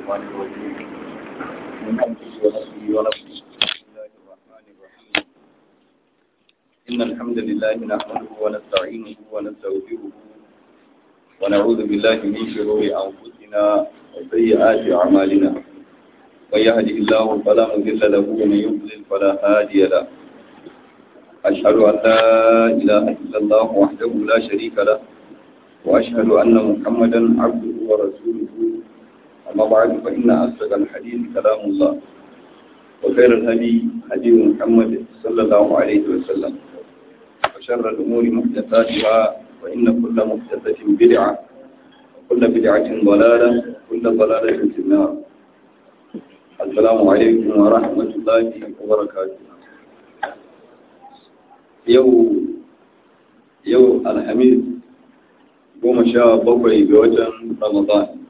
الرحمن الرحيم من همزه ونفسه ونفسه بسم الله الرحمن الرحيم إن الحمد لله نحمده ونستعينه ونستغفره ونعوذ بالله من شرور أنفسنا وسيئات أعمالنا من يهده الله فلا مضل له ومن يضلل فلا هادي له أشهد أن لا إله إلا الله وحده لا شريك له وأشهد أن محمدا عبده ورسوله أما بعد فإن أصدق الحديث كلام الله وخير الهدي هدي محمد صلى الله عليه وسلم وشر الأمور محدثاتها وإن كل محدثة بدعة وكل بدعة ضلالة وكل ضلالة في النار السلام عليكم ورحمة الله وبركاته يوم يوم الحميد goma sha bakwai ga watan Ramadan.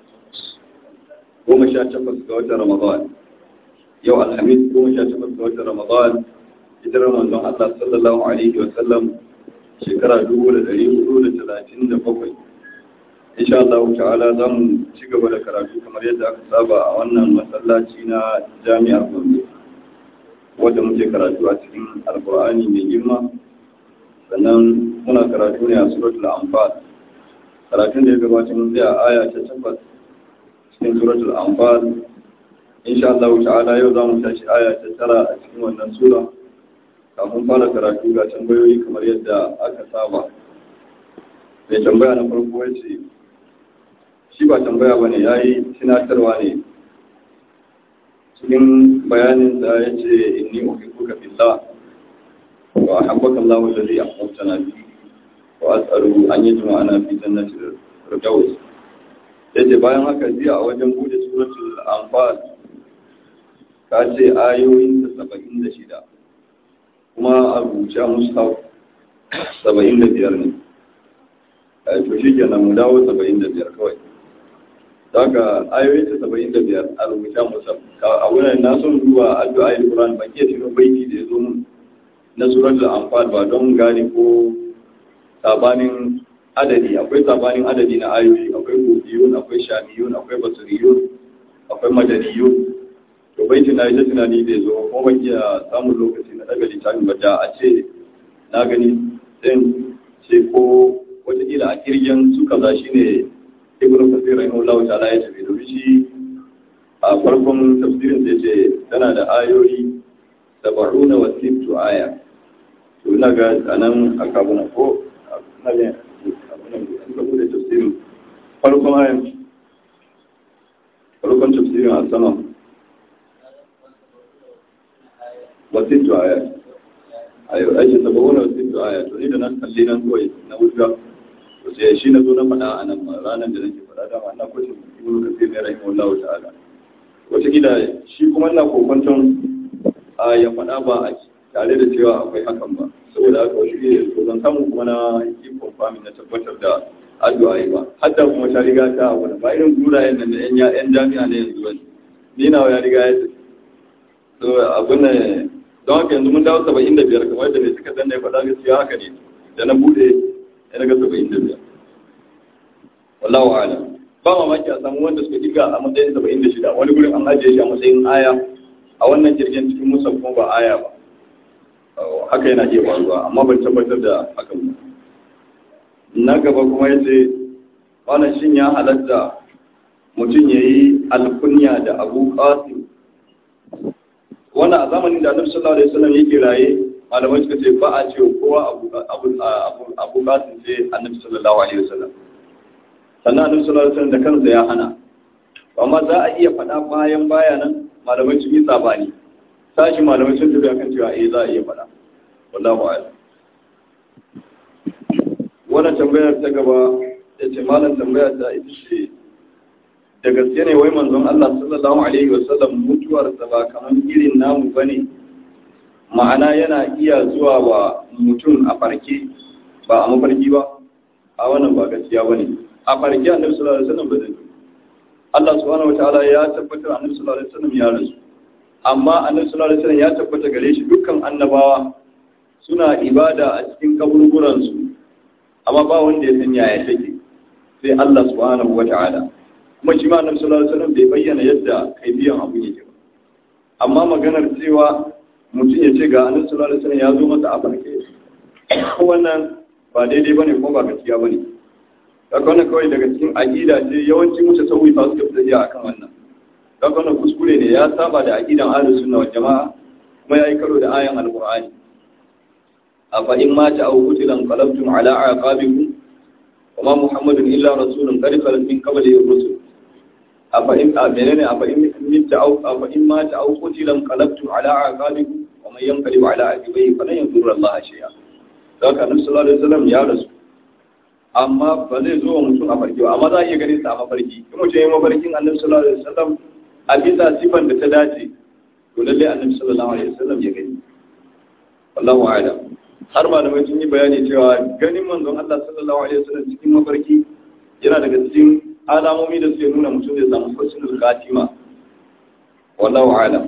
Goma sha takwas ga watan Ramadan. Yau Alhamis goma sha takwas ga watan Ramadan, hijirar manzon Allah sallallahu Alaihi wasallam shekara dubu da ɗari hudu da talatin da bakwai. Insha Allah ta'ala za mu ci gaba da karatu kamar yadda aka saba a wannan masallaci na jami'ar Gombe. Wadda muke karatu a cikin Alkur'ani mai girma. Sannan muna karatu ne a suratul Anfal. karatun da ya gabata mun tsaya aya ta tabbas cikin suratul anfal insha Allah ta'ala yau zamu tashi aya ta tara a cikin wannan sura kafin fara karatu ga tambayoyi kamar yadda aka saba mai tambaya na farko yace shi ba tambaya bane yayi tunatarwa ne cikin bayanin da yace inni uhibbuka billah wa ahabbaka Allahu alladhi ahbabtana bihi وأسأله أن يجمعنا في جنة الفردوس yace bayan haka jiya a wajen bude suratul anfal ka ce ayoyin ta saba'in da shida kuma a rubuce mushaf saba'in da biyar ne to shi kenan mu dawo saba'in da biyar kawai daga ayoyin ta saba'in da biyar a rubuce mushaf a wurin na son duba addu'a al-Qur'an ban iya tuno baiti da ya zo mun na suratul anfal ba don gane ko sabanin adadi akwai sabanin adadi na ayoyi akwai kofiyun akwai shamiyun akwai basuriyun akwai madaniyun to bai tuna ita tunani da zo kuma ban iya samun lokaci na daga littafin ba da a ce na gani sai ce ko wataƙila a kirgin su kaza shi ne ibn kasir rahimahullahu ta'ala ya tafi domin shi a farkon tafsirin sai ce tana da ayoyi saba'una wa sittu aya to ina ga anan aka buna ko farkon ayan farkon tafsirin a sama wasittu aya ayo aiki saba wani wasittu aya to ni da nan kalli nan kawai na wuta to sai shi na zo na faɗa a nan ranar da nake faɗa dama na kwacin ibnu kasir ne rahimahullahu ta'ala wata gida shi kuma ina kokwanton a ya faɗa ba a tare da cewa akwai hakan ba saboda haka wasu ne to zan samu kuma na yi confirming na tabbatar da addu'a yi ba hadda kuma ta riga ta abu ba irin gurayen nan da yan jami'a ne yanzu ba ni na ya riga ya tafi so abin ne don haka yanzu mun dawo saba'in da biyar kamar yadda mai suka danna ya faɗa gaskiya haka ne da na bude ya daga saba'in da biyar wallahu ala ba mamaki a samu wanda suka diga a matsayin saba'in da shida wani gurin an ajiye shi a matsayin aya a wannan jirgin cikin musa kuma ba aya ba haka yana iya faruwa amma ban tabbatar da hakan ba na gaba kuma ya ce wannan shin ya halatta mutum ya yi alkunya da abu qasim wannan a zamanin da annabi sallallahu alaihi wasallam yake raye malamai suka ce ba a ce kowa abu abu abu qasim sai annabi sallallahu alaihi wasallam sannan annabi sallallahu alaihi wasallam da kansa ya hana amma za a iya faɗa bayan bayanan malamai sun yi sabani sashi malamai sun tafi akan cewa eh za a iya faɗa wallahu a'lam wannan tambayar ta gaba ya ce malam tambayar ta ita ce da gaske ne wai manzon Allah sallallahu alaihi wasallam mutuwar sa ba kamar irin namu bane ma'ana yana iya zuwa wa mutum a farke ba a mafarki ba a wannan ba gaskiya bane a farke annabi sallallahu alaihi wasallam ba zai Allah subhanahu wataala ya tabbatar annabi sallallahu alaihi wasallam ya rasu amma annabi sallallahu alaihi wasallam ya tabbata gare shi dukkan annabawa suna ibada a cikin kaburburan su amma ba wanda ya san yaya take sai Allah subhanahu wata'ala kuma shi ma annabi sallallahu alaihi wasallam bai bayyana yadda kai biyan abu yake ba amma maganar cewa mutum ya ce ga annabi sallallahu alaihi wasallam ya zo masa a farke wannan ba daidai bane ko ba gaskiya bane daga wannan kawai daga cikin aqida ce yawanci mutu sauyi fa suka fita akan wannan daga wannan kuskure ne ya saba da aqidan ahlus sunna wal jamaa kuma yayi karo da ayan alqur'ani afa in ma ta au qutilan qalabtum ala aqabikum wa ma muhammadun illa rasulun qad khalat min qablihi rusul afa in menene afa in min ta au afa in ma ta au qutilan qalabtum ala aqabikum wa man yanqalib ala aqibihi falan yadurra Allah shay'a daga annabi sallallahu alaihi wasallam ya rasu amma ba zai zo wa mutum a farki ba amma za a iya ganin sa a mafarki in mutum ya yi mafarkin annabi sallallahu alaihi wasallam a bisa sifan da ta dace to lalle annabi sallallahu alaihi wasallam ya gani wallahu a'lam har malamai sun yi bayani cewa ganin manzon Allah sallallahu alaihi wasallam cikin mafarki yana daga cikin alamomi da suke nuna mutum zai samu husnul khatima wallahu a'lam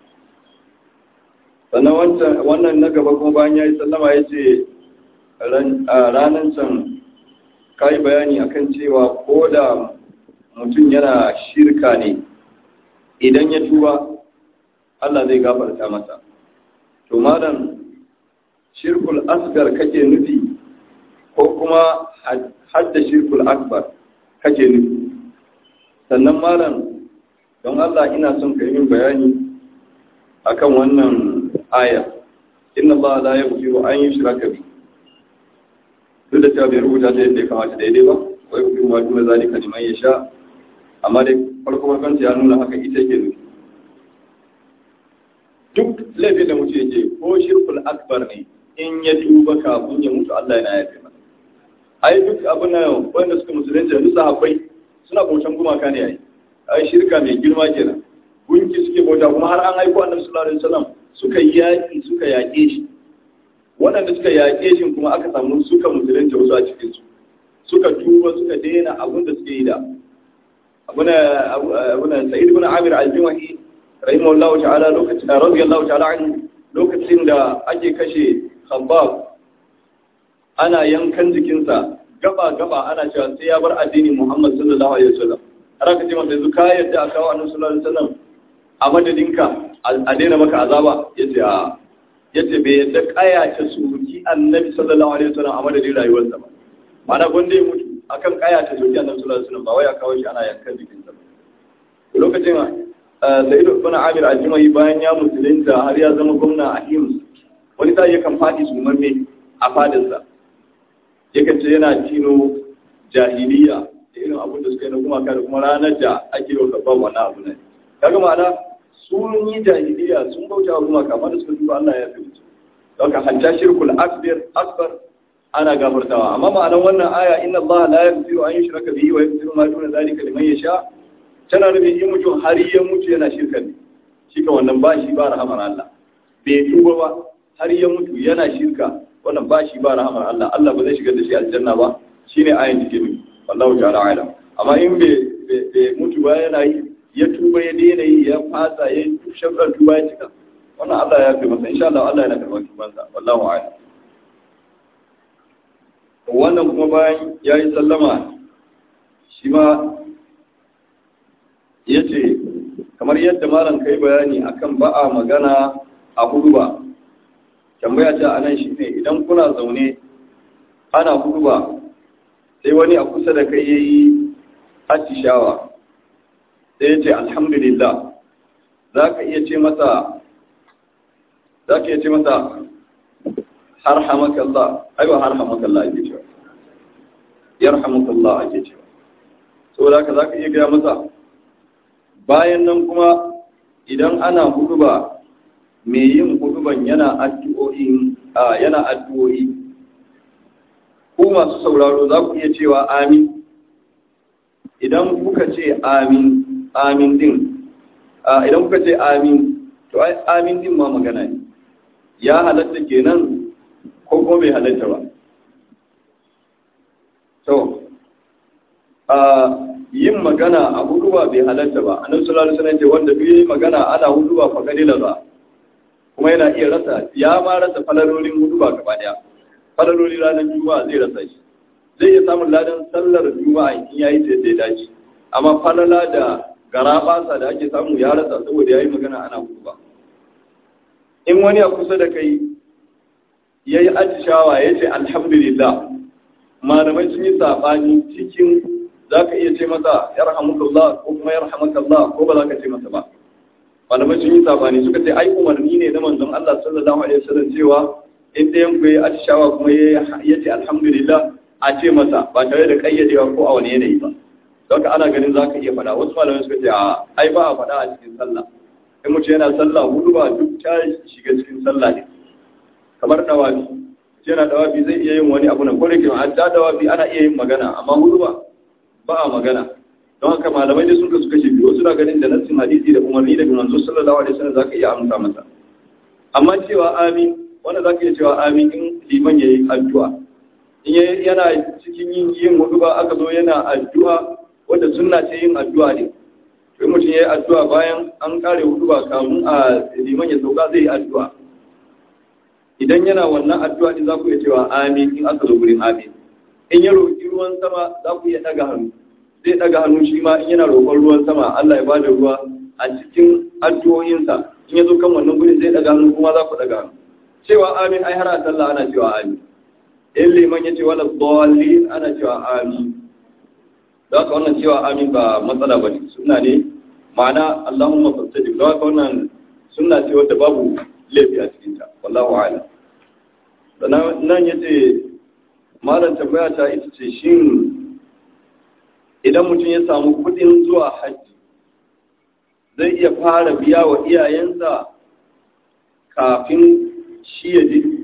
sannan wannan na gaba kuma bayan ya yi sallama ya ce ranar can ka yi bayani akan cewa ko da mutum yana shirka ne idan ya tuba Allah zai gafarta masa to malam shirkul asgar kake nufi ko kuma hadda shirkul akbar kake nufi sannan malam don Allah ina son ka yi min bayani akan wannan aya inna Allah la yaghfiru an yushraka bihi duk da cewa bai rubuta ta yadda ya kamata daidai ba wai kuma ma duna zalika liman ya sha amma dai farko farkon ya nuna haka ita ke nufi duk laifin da mutum yake ko shirkul akbar ne in ya tuba kafin ya mutu Allah yana yafe masa ai duk abin nan wanda suka musulunci da sahabbai suna bautan gumaka ne ai ai shirka mai girma kenan gunki suke bauta kuma har an aiko annabi sallallahu alaihi wasallam suka yaƙi suka yaƙe shi waɗanda suka yaƙe shi kuma aka samu suka musulunta wasu a cikinsu suka tuba suka daina abin da suke yi da abuna sa'id ibn amir al-jumahi rahimahullahu ta'ala lokacin da radiyallahu ta'ala anhu lokacin da ake kashe khabbab ana yankan jikinsa gaba gaba ana cewa sai ya bar addini muhammad sallallahu alaihi wasallam har aka ce masa yanzu ka yadda a kawo annabi sallallahu alaihi wasallam a madadinka a daina maka azaba yace a yace bai yadda kaya ta soki annabi sallallahu alaihi wasallam a madadin rayuwarsa ba mana gonde ya mutu akan kaya ta soki annabi sallallahu alaihi wasallam ba wai a kawo shi ana yankan jikinsa ba lokacin Sa'idu ibn Amir al-Jumahi bayan ya musulunta har ya zama gwamna a Hims wani ta yakan fadi su mamme a fadinsa yakan ce yana tino jahiliya da irin abin da suka yi na kuma da kuma ranar da ake yau babban wannan abu ne kaga ma'ana sun yi jahiliya sun bauta wa gumaka amma da suka duba Allah ya fi mutu don ka hatta shirkul akbar akbar ana gafartawa amma ma'anar wannan aya inna Allah la yaghfiru an yushraka bihi wa yaghfiru ma duna zalika liman yasha tana nufin in mutum har ya mutu yana shirka ne shi ka wannan ba shi ba rahamar Allah bai tuba ba har ya mutu yana shirka wannan ba shi ba rahamar Allah Allah ba zai shigar da shi aljanna ba shine ayin da ke nufi wallahu ta'ala alam amma in bai mutu ba yana yi ya tuba ya daina yi ya fasa ya shafar tuba ya cika wannan Allah ya fi masa insha Allah Allah yana karɓar tubansa wallahu a'lam wannan kuma bayan ya yi sallama shi ma ya ce kamar yadda malam kai bayani akan ba a magana a hudu ba tambaya ta a nan shi ne idan kuna zaune ana hudu ba sai wani a kusa da kai ya yi atishawa sai ya ce alhamdulillah za ka iya ce masa za ka iya ce masa har hamakallah ai ba har hamakallah ake cewa yarhamukallah ake cewa saboda haka za ka iya gaya masa bayan nan kuma idan ana huduba mai yin huduban yana addu'o'i yana addu'o'i ku masu sauraro za ku iya cewa amin idan kuka ce amin amin din idan kuka ce amin to ai amin din ma magana ne ya halatta kenan ko kuma bai halatta ba to yin magana a huduba bai halatta ba annabi sallallahu alaihi wasallam ce wanda duk yayi magana ana huduba fa kadila ba kuma yana iya rasa ya ma rasa falalolin huduba gaba daya falalolin ranar juma'a zai rasa shi zai iya samun ladan sallar juma'a in yayi ta da dace amma falala da garabasa da ake samu ya rasa saboda ya yi magana ana ba. in wani a kusa da kai ya yi atishawa ya ce alhamdulillah malamai sun yi saɓani cikin za ka iya ce masa yarhamukallah ko kuma yarhamakallah ko ba za ka ce masa ba malamai sun yi saɓani suka ce ai umarni ne na manzon Allah sallallahu alaihi wasallam cewa in ɗayan ku ya atishawa kuma ya ce alhamdulillah a ce masa ba tare da kayyadewa ko a wani yanayi ba don ana ganin za ka iya faɗa wasu malamai suka ce a ai ba a faɗa a cikin sallah in mutum yana sallah hudu ba duk ta shiga cikin sallah ne kamar dawafi yana dawafi zai iya yin wani abu na kore ke hatta dawafi ana iya yin magana amma hudu ba ba a magana don haka malamai da sun kasu kashe biyu wasu na ganin da nassin hadisi da umarni daga manzo sallallahu alaihi wasallam zaka iya amsa masa amma cewa amin wanda zaka iya cewa amin in liman yayi addu'a in yana cikin yin yin hudu ba aka zo yana addu'a wanda sunna ce yin addu'a ne to mutum yayi addu'a bayan an kare hudu ba kamun a liman ya sauka zai yi addu'a idan yana wannan addu'a din za ku iya cewa amin in aka zo gurin amin in ya roƙi ruwan sama za ku iya ɗaga hannu zai ɗaga hannu shi ma in yana roƙon ruwan sama Allah ya bada ruwa a cikin addu'o'insa in ya zo kan wannan gurin zai ɗaga hannu kuma za ku ɗaga hannu cewa amin ai har a sallah ana cewa amin in liman ya ce wala dallin ana cewa amin da haka wannan cewa amin ba matsala ba ne suna ne ma'ana Allahumma fastajib da haka wannan suna ce wadda babu laifi a cikinta wallahu a'lam sannan nan yace malam tambaya ta ita ce shin idan mutum ya samu kudin zuwa hajji zai iya fara biya wa iyayensa kafin shi ya je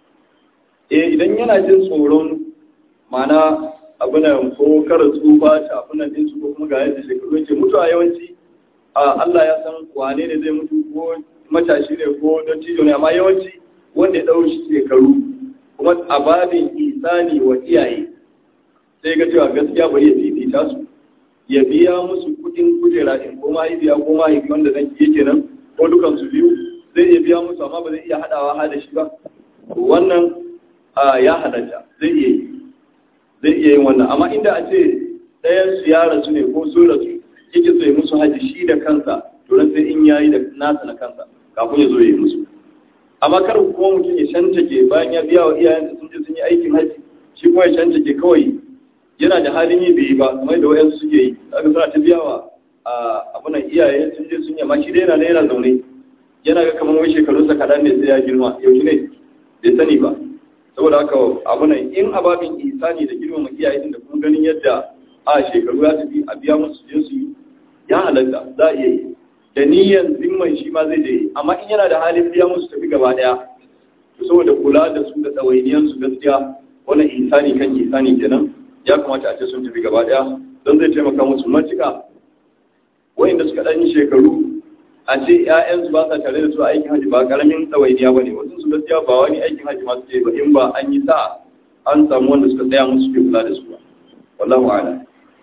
eh idan yana jin tsoron mana abinan ko kara tsufa ta abinan din su ko kuma ga yadda shekaru yake mutuwa yawanci Allah ya san wane ne zai mutu ko matashi ne ko don cijo ne amma yawanci wanda ya ɗau shekaru kuma a babin isani wa iyaye sai ga cewa gaskiya bari ya fifita su ya biya musu kudin kujera in ko mahaifiya ko mahaifi wanda zan yake nan ko dukan su biyu zai iya biya musu amma ba zai iya haɗawa ha da shi ba wannan ya halatta zai iya yi zai iya yin wannan amma inda a ce ɗayan su ya rasu ne ko sun rasu yake so ya musu haji shi da kansa to sai in yayi da nasa na kansa kafin ya zo ya yi musu amma kar kuma mutum ya shantake bayan ya biya wa iyayensa sun je sun yi aikin haji shi kuma ya shantake kawai yana da halin yi bai yi ba kamar da wayansu suke yi aka suna ta biya wa abunan iyaye sun je sun yi amma shi dai yana da yana zaune yana ga kamar wai shekarunsa kaɗan ne sai ya girma yaushe ne bai sani ba saboda haka abunan in ababin isani da girmama iyaye da kuma ganin yadda a shekaru ya tafi a biya musu je su yi ya halatta za a iya yi da niyyar zimman shi ma zai je amma in yana da halin biya musu tafi gaba daya to saboda kula da su da tsawainiyan su gaskiya wannan insani kan insani kenan ya kamata a ce sun tafi gaba daya don zai taimaka musu matuƙa wayanda suka ɗan shekaru a ce ƴaƴansu ba sa tare da su a aikin haji ba karamin tsawainiya ba ne wasu su gaskiya ba wani aikin haji ma suke ba in ba an yi sa an samu wanda suka tsaya musu ke kula da su ba wallahu a'lam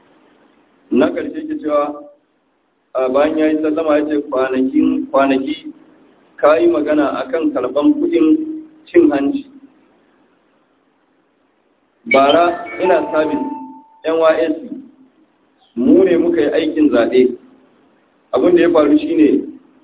na ƙarshe ke cewa bayan ya yi sallama ya ce kwanaki ka yi magana a kan karɓan kudin cin hanci bara ina sabis nysc mu ne muka yi aikin zaɓe abin da ya faru shine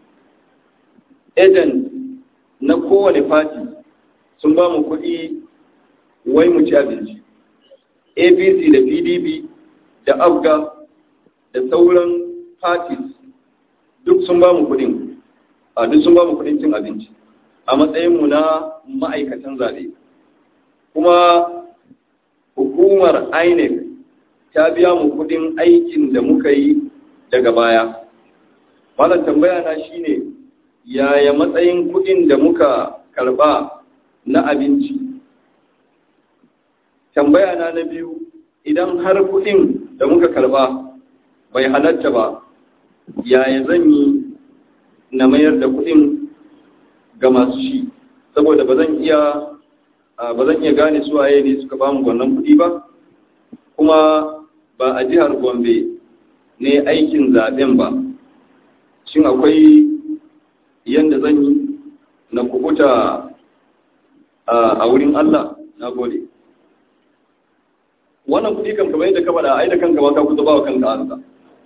agent na kowane fati sun ba mu kuɗi wai mu ci abinci apc da pdp da afga da sauran parties duk sun ba mu kudin a duk sun ba mu kudin cin abinci a matsayinmu na ma'aikatan zaɓe kuma hukumar inec ta biya mu kudin aikin da muka yi daga baya malam tambaya na shine yaya matsayin kudin da muka karba na abinci tambaya na na biyu idan har kudin da muka karba bai halatta ba yaya zan yi na mayar da kuɗin ga masu shi saboda ba zan iya ba zan iya gane su waye ne suka bamu wannan kuɗi ba kuma ba a jihar gombe ne aikin zaben ba shin akwai yadda zan yi na kubuta a wurin allah na gode wannan kuɗi kan kamar yadda ka faɗa ai da kanka ba ka kusa ba wa kanka ansa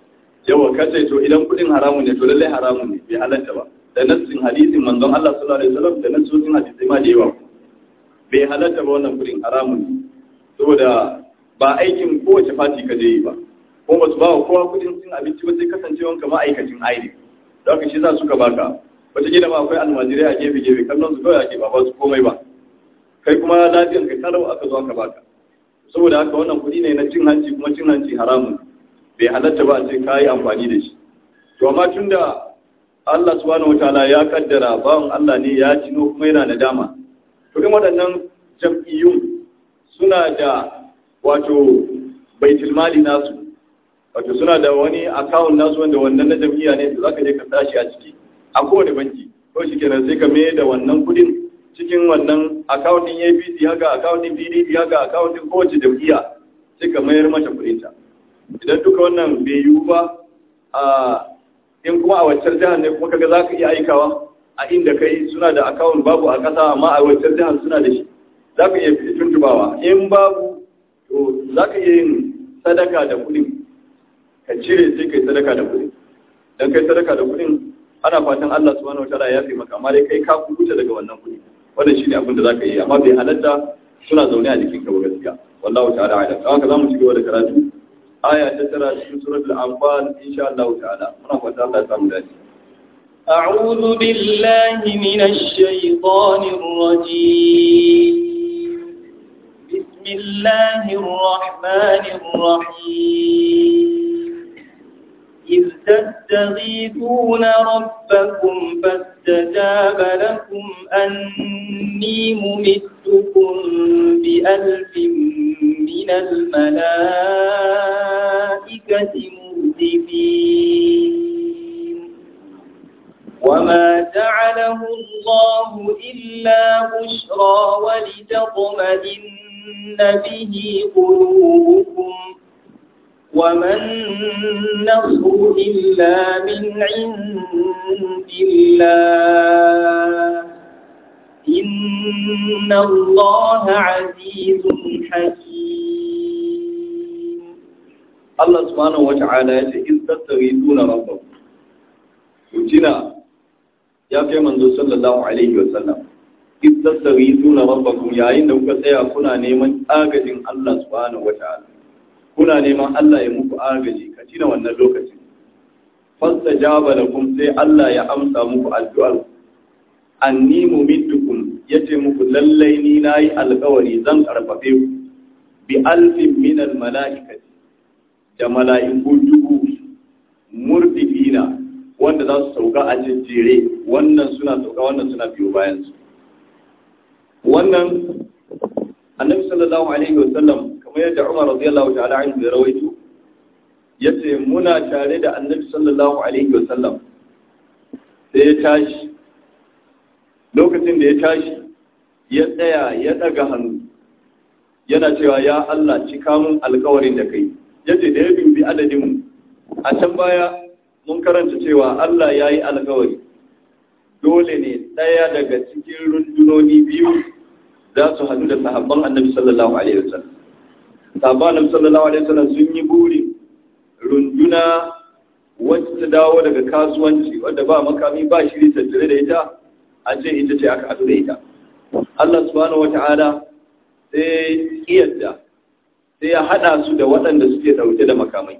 yawa kace to idan kudin haramun ne to lallai haramun ne bai halatta ba da nassin hadisin manzon Allah sallallahu alaihi wasallam da nassosin hadisai ma da yawa bai halatta ba wannan kudin haramun ne saboda ba aikin kowace fati ka je yi ba ko ba su ba wa kowa kudin cin abinci ba sai kasancewanka ma'aikacin aini da haka shi za suka baka wata gida ma akwai almajirai a gefe gefe kallon su kawai ake ba ba su komai ba kai kuma lafiyan ka kalau aka zo aka baka saboda haka wannan kuɗi ne na cin hanci kuma cin hanci haramun bai halatta ba a ce ka yi amfani da shi to amma tun da Allah subhanahu wataala ya kaddara bawan Allah ne ya cino kuma yana nadama to in waɗannan jam'iyyun suna da wato baitul mali nasu wato suna da wani account nasu wanda wannan na jam'iyya ne da zaka je ka tashi a ciki a kowane banki ko shi kenan sai ka mai da wannan kudin cikin wannan account din APC haka account din PDP haka account din kowace jam'iyya sai ka mayar mata kudin ta idan duka wannan bai yiwu ba a in kuma a waccar jihar ne kuma kaga zaka iya aikawa a inda kai suna da account babu a kasa amma a waccar jihar suna da shi zaka iya tuntubawa in babu to zaka iya yin sadaka da kudin ka cire sai kai sadaka da kudin dan kai sadaka da kudin ana fatan Allah subhanahu wataala ya fi maka amma dai kai ka kubuta daga wannan kudi wannan shine abin da zaka yi amma bai halatta suna zaune a jikin ka ba gaskiya wallahu ta'ala a'lam don haka zamu ci gaba da karatu aya ta tara cikin suratul anfal insha Allah ta'ala muna fata Allah ya samu dace أعوذ بالله من الشيطان الرجيم بسم الله الرحمن الرحيم إذ تستغيثون ربكم فاستجاب لكم أني ممدكم بألف من الملائكة مردفين وما جعله الله إلا بشرى ولتطمئن به قلوبكم وما النصر إلا من عند الله إن الله عزيز حكيم Allah subhanahu wata'ala ya ce in tattaghithuna rabbakum kutina ya kai manzo sallallahu alaihi wasallam in tattaghithuna rabbakum yayin da kuka tsaya kuna neman agajin Allah subhanahu wata'ala kuna neman Allah ya muku agaji ka tina wannan lokacin fastajaba lakum sai Allah ya amsa muku addu'ar anni mumiddukum yace muku lallai ni nayi alƙawari zan karfafe ku bi alfin min al mala'ikati da mala'iku dubu murdifina wanda za su sauka a jejjere wannan suna sauka wannan suna biyo bayan su wannan annabi sallallahu alaihi wasallam kamar yadda Umar radiyallahu ta'ala anhu ya rawaito yace muna tare da annabi sallallahu alaihi wasallam sai ya tashi lokacin da ya tashi ya tsaya ya daga hannu yana cewa ya Allah cika mun alkawarin da kai yace da ya dubi adadin mu a can baya mun karanta cewa Allah ya yi alkawari dole ne ɗaya daga cikin rundunoni biyu za su hadu da sahabban annabi sallallahu alaihi wasallam sahabban annabi sallallahu alaihi wasallam sun yi buri runduna wacce ta dawo daga kasuwanci wadda ba makami ba shiri tattare da ita a ce ita ce aka hadu da ita Allah subhanahu wata'ala sai iyadda sai ya hada su da waɗanda suke ɗauke da makamai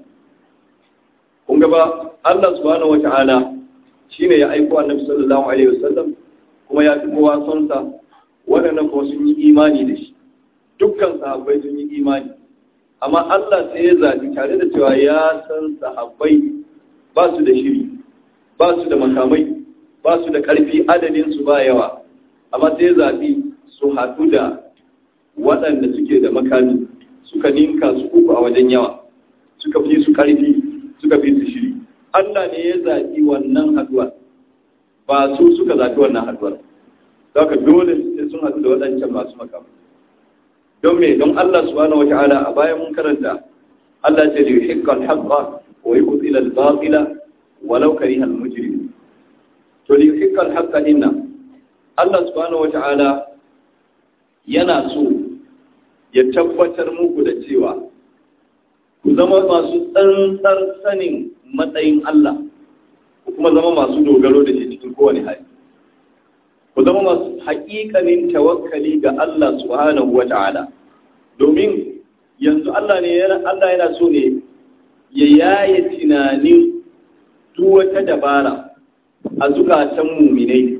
kun ba Allah subhanahu wata'ala shine ya aiko annabi sallallahu alaihi wasallam kuma ya fi kowa son sa waɗannan kuma sun yi imani da shi dukkan sahabbai sun yi imani amma Allah sai ya zaɓi tare da cewa ya san sahabbai ba su da shiri ba su da makamai ba su da ƙarfi adadin su ba yawa amma sai ya zaɓi su haɗu da waɗanda suke da makami suka ninka su uku a wajen yawa suka fi su ƙarfi suka fi su shiri Allah ne ya zaɓi wannan haɗuwa ba su suka zaɓi wannan haɗuwar za ka dole sai sun haɗu da waɗancan masu makamai don me don Allah subhanahu wata'ala a bayan mun karanta Allah ce da yuhikka al-haqqa wa yubtila al-batila walau kariha al-mujrimun to da yuhikka al-haqqa inna Allah subhanahu wata'ala yana so ya tabbatar muku da cewa ku zama masu tsantsar sanin matsayin Allah ku kuma zama masu dogaro da shi cikin kowane hali ku zama masu haƙiƙanin tawakkali ga Allah subhanahu wa ta'ala domin yanzu Allah ne Allah yana so ne ya yaye tunanin duk wata dabara a zukatan muminai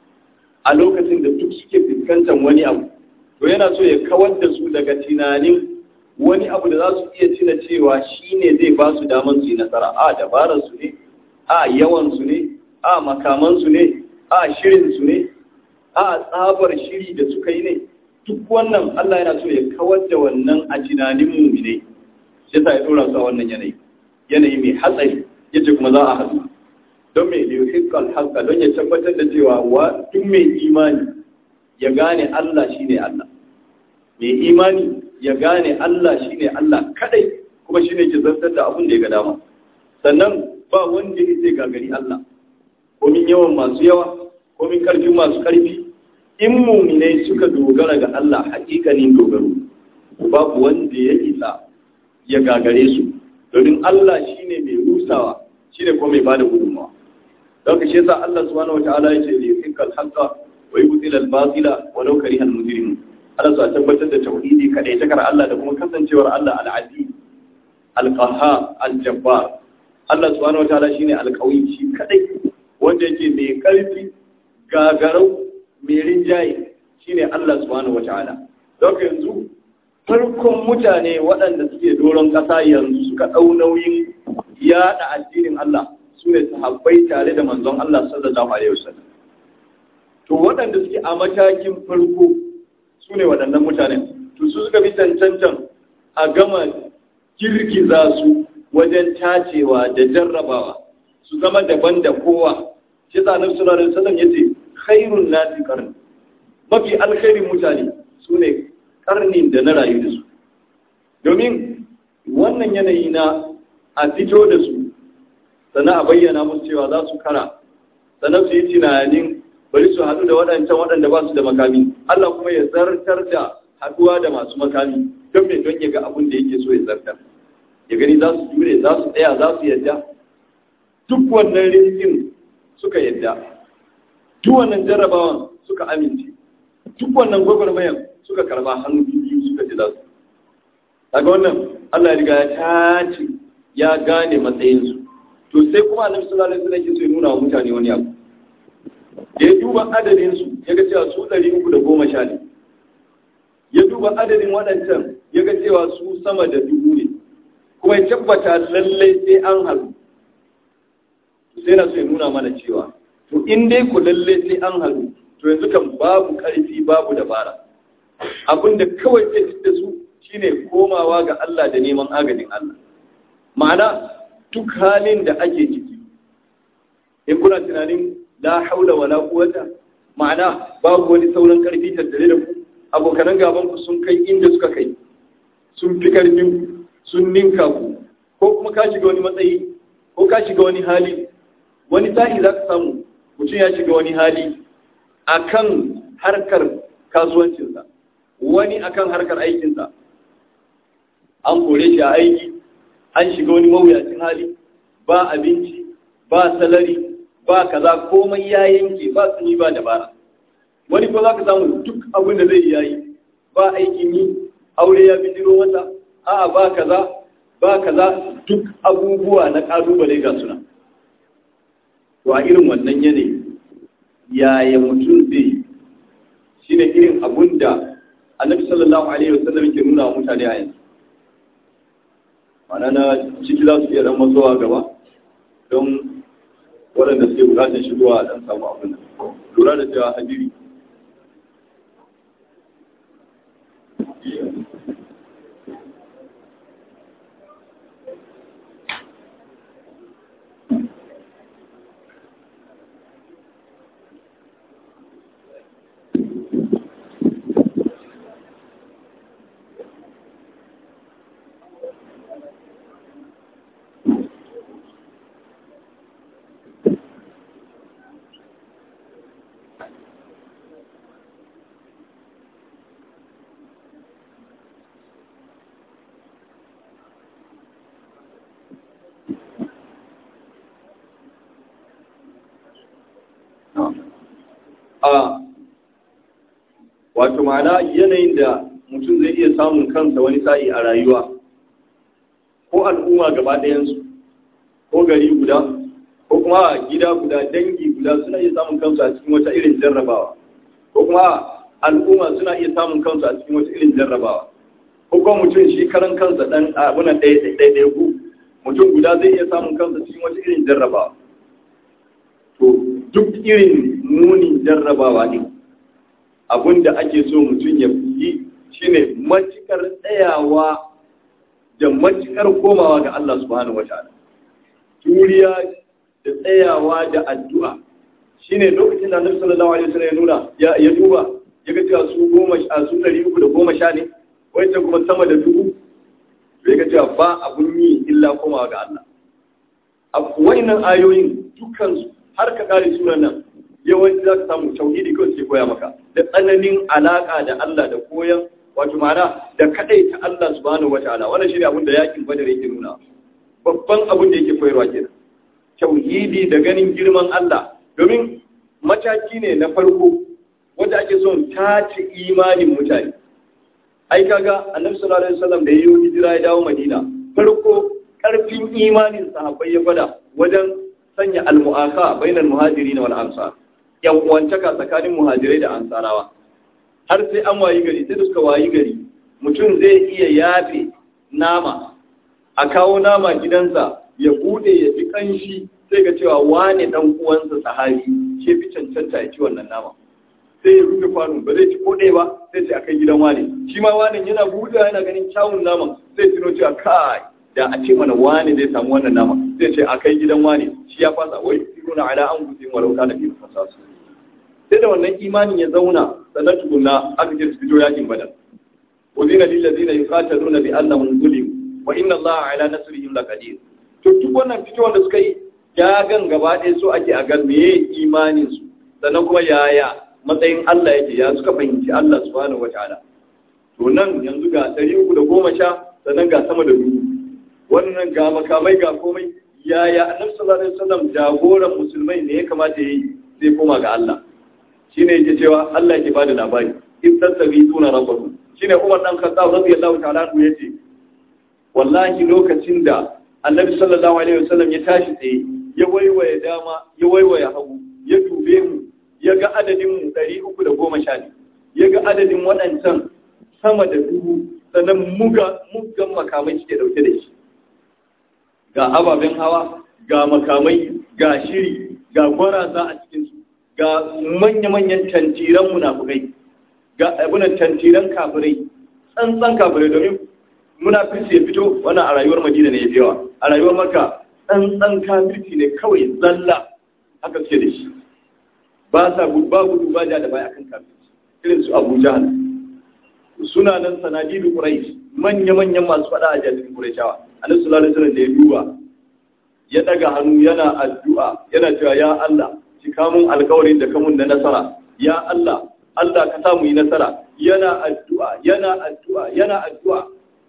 a lokacin da duk suke fuskantar wani abu to yana so ya kawar da su daga tunanin wani abu da za su iya tuna cewa shi ne zai ba su daman su yi nasara a dabararsu ne a yawansu ne a makamansu ne a shirinsu ne a tsabar shiri da suka yi ne duk wannan Allah yana so ya kawar da wannan a tunanin muminai shi yasa ya dora su a wannan yanayi yanayi mai hatsari yace kuma za a haɗu don mai yuhiqqal haqqa don ya tabbatar da cewa wa duk mai imani ya gane Allah shine Allah mai imani ya gane Allah shine Allah kadai kuma shine ke zantar da abin da ya ga dama sannan ba wanda ya zai gagari Allah komin yawan masu yawa komin karfin masu karfi in muminai suka dogara ga Allah hakikanin dogaro babu wanda ya isa ya gagare su domin Allah shine mai rusawa shine kuma mai bada gudunmawa don ka shi yasa Allah subhanahu wataala ya ce li yuhiqqal haqqa wa yubtil al batila walau kariha al mujrimun Allah sa tabbatar da tauhidi kadai takar Allah da kuma kasancewar Allah al aziz al qahhar al jabbar Allah subhanahu wataala shine al qawi shi kadai wanda yake mai karfi gagarau mai rinjaye shine Allah subhanahu wataala don yanzu farkon mutane waɗanda suke doron ƙasa yanzu suka ɗau nauyin yaɗa addinin Allah su ne sahabbai tare da manzon Allah sallallahu alaihi wasallam to waɗanda suke a matakin farko su ne waɗannan mutanen to su suka bi cancancan a gama girgiza su wajen tacewa da jarrabawa su zama daban da kowa shi sa annabi sallallahu alaihi wasallam yace khairun nasi qarn mafi alkhairin mutane su ne karnin da na rayu da su domin wannan yanayi na a fito da su sannan a bayyana musu cewa za su kara sannan su yi tunanin bari su haɗu da waɗancan waɗanda ba su da makami Allah kuma ya zartar da haɗuwa da masu makami don mai don ya ga abin da yake so ya zartar ya gani za su jure za su tsaya za su yadda duk wannan riskin suka yadda duk wannan jarrabawan suka amince duk wannan gwagwarmayan suka karba hannu biyu suka ji za su daga wannan Allah ya riga ya tace ya gane matsayinsu to sai kuma annabi sallallahu alaihi wasallam yake so ya nuna wa mutane wani abu da ya duba adadin su ya ga cewa su ɗari uku da goma sha ne ya duba adadin waɗancan ya ga cewa su sama da dubu ne kuma ya tabbata lallai sai an haɗu sai na so ya nuna mana cewa to in dai ku lallai sai an haɗu to yanzu kan babu ƙarfi babu dabara abinda kawai zai da su shine komawa ga Allah da neman agajin Allah ma'ana duk halin da ake ciki in kuna tunanin la haula wala quwwata ma'ana babu wani sauran karfi tattare da ku abokanan gaban ku sun kai inda suka kai sun fi karfin sun ninka ku ko kuma ka shiga wani matsayi ko ka shiga wani hali wani sa'i za ka samu mutum ya shiga wani hali akan harkar kasuwancinsa wani akan harkar aikinsa an kore shi a aiki an shiga wani mawuyacin hali ba abinci ba salari ba kaza komai ya yanke ba tsini ba dabara wani ko za ka samu duk abin da zai yayi ba aikin yi aure ya bijiro masa a'a ba kaza ba kaza duk abubuwa na kalubale ga suna to a irin wannan yanayi yaya mutum zai shine irin abun da annabi sallallahu alaihi wasallam yake nuna wa mutane a yanzu mana na ciki za su iya dan matsowa gaba don waɗanda suke bukatar shigowa a ɗan samu abin lura da cewa hadiri a wato ma'ana yanayin da mutum zai iya samun kansa wani sa'i a rayuwa ko al'umma gaba ɗayansu ko gari guda ko kuma gida guda dangi guda suna iya samun kansu a cikin wata irin jarrabawa ko kuma al'umma suna iya samun kansu a cikin wata irin jarrabawa ko kuma mutum shi karan kansa dan abuna ɗaya ɗaya ku mutum guda zai iya samun kansa cikin wata irin jarrabawa to duk irin munin jarrabawa ne abinda ake so mutum ya yi shine matukar tsayawa da matukar komawa ga Allah subhanahu wataala turiya da tsayawa da addu'a shine lokacin da Annabi sallallahu alaihi wasallam ya nuna ya duba ya ga cewa su goma a su ɗari uku da goma sha ne wancan kuma sama da dubu ya ga cewa ba abun yi illa komawa ga Allah a wayannan ayoyin dukansu har ka kare sunan nan yawanci za ka samu tauhidi kawai suke koya maka da tsananin alaka da Allah da koyan wato ma'ana da kadai ta Allah subhanahu wataala wannan shine abin da yakin badar yake nuna babban abin da yake koyarwa kenan tauhidi da ganin girman Allah domin mataki ne na farko wanda ake son tace imanin mutane ai kaga annabi sallallahu alaihi wasallam da yayi hijira ya dawo Madina farko karfin imanin sahabbai ya gwada wajen sanya al-mu'akha bainal muhajirin wal ansar yan uwantaka tsakanin muhajirai da ansarawa har sai an wayi gari sai da suka wayi gari mutum zai iya yafe nama a kawo nama gidansa ya bude ya fi kanshi sai ga cewa wane dan uwansa sahabi ke fi cancanta ya ci wannan nama sai ya rufe kwano ba zai ci ko ɗaya ba sai ce akai gidan wane shi ma wane yana buɗe yana ganin kyawun naman sai tuno cewa kai da a ce mana wane zai samu wannan nama zai ce akai gidan wane shi ya fasa wai siruna ala an gusin walau kana fi fasasu sai da wannan imanin ya zauna sannan tukunna aka ce su fito yakin badar uzina lil ladina yuqataluna bi annahum zulimu wa inna allaha ala nasrihim laqadir to duk wannan fitowar da suka yi ya gan gaba ɗaya so ake a ga meye imanin su sannan kuma yaya matsayin Allah yake ya suka fahimci Allah subhanahu wataala to nan yanzu ga ɗari uku da goma sha sannan ga sama da dubu wannan ga makamai ga komai yaya annabi sallallahu alaihi wasallam jagoran musulmai ne ya kamata yi zai koma ga Allah shine yake cewa Allah yake bada labari in tattabi tuna rabbakum shine Umar dan Khattab radiyallahu ta'ala anhu yace wallahi lokacin da Annabi sallallahu alaihi wasallam ya tashi tsaye ya waiwaye dama ya waiwaye hagu ya dube mu ya ga adadin mu 310 ne ya ga adadin waɗancan sama da dubu sannan muga muggan makamai suke dauke da shi ga ababen hawa ga makamai ga shiri ga gwarasa a cikinsu ga manya-manyan tantiran munafukai ga abunan tantiran kafirai tsantsan kafirai domin munafirci ya fito wannan a rayuwar madina ne ya fi yawa a rayuwar maka tsantsan kafirci ne kawai zalla haka suke da shi ba sa ba gudu ba ja da baya kan kafirci irin su abu jahal suna nan sanadidu quraish manya-manyan masu faɗa a jami'in qurayshawa annabi sallallahu alaihi wasallam da ya duba ya daga hannu yana addu'a yana cewa ya Allah cika mun alkawarin da kamun na nasara ya Allah Allah ka samu yi nasara yana addu'a yana addu'a yana addu'a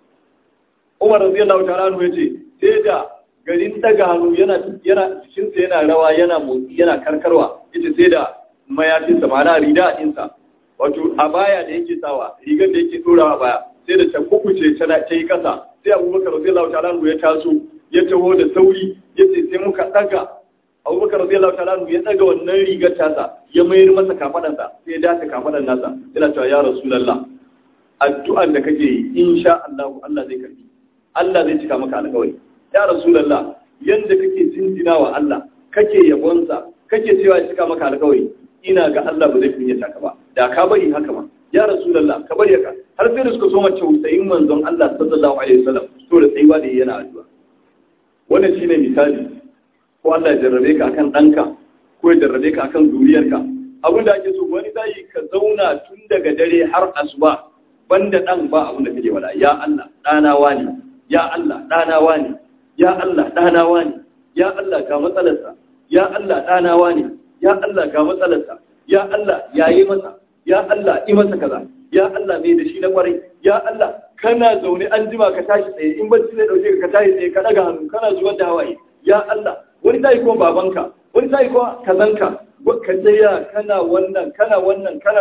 Umar radiyallahu ta'ala anhu yace sai da garin daga hannu yana yana cikin sa yana rawa yana motsi yana karkarwa yace sai da mayafin sa ma'ana rida din sa wato a baya da yake sawa rigar da yake dorawa baya sai da ta kukuce ta yi kasa sai Abubakar radiyallahu ta'ala anhu ya taso ya taho da sauri yace sai muka daga abubakar radiyallahu ta'ala ya daga wannan rigar tasa ya mayar masa kafadansa sai ya dace kafadan nasa yana cewa ya rasulullah addu'an da kake yi insha Allah Allah zai karbi Allah zai cika maka alƙawari ya rasulullah yanda kake jinjina wa Allah kake yabonsa kake cewa ya cika maka alƙawari ina ga Allah ba zai kunyata ka ba da ka bari haka ma ya rasulullah ka bari haka har sai da suka so mace tausayin manzon Allah sallallahu alaihi wasallam to da tsayuwa da yana addu'a wannan shine misali ko Allah ya jarrabe ka akan ɗanka ko ya jarrabe ka akan zuriyarka abin da ake so wani zai ka zauna tun daga dare har asuba banda ɗan ba abin da kake wala ya Allah ɗana wani ya Allah ɗana wani ya Allah ɗana wani ya Allah ga matsalarsa ya Allah ɗana wani ya Allah ga matsalarsa ya Allah yayi masa ya Allah yi masa kaza ya Allah mai da shi na kwarai ya Allah kana zaune an jima ka tashi tsaye in bacci zai dauke ka tashi tsaye ka daga hannu kana zuwa da hawaye ya Allah wani tayi ko babanka wani tayi ko kazanka ka tsaya kana wannan kana wannan kana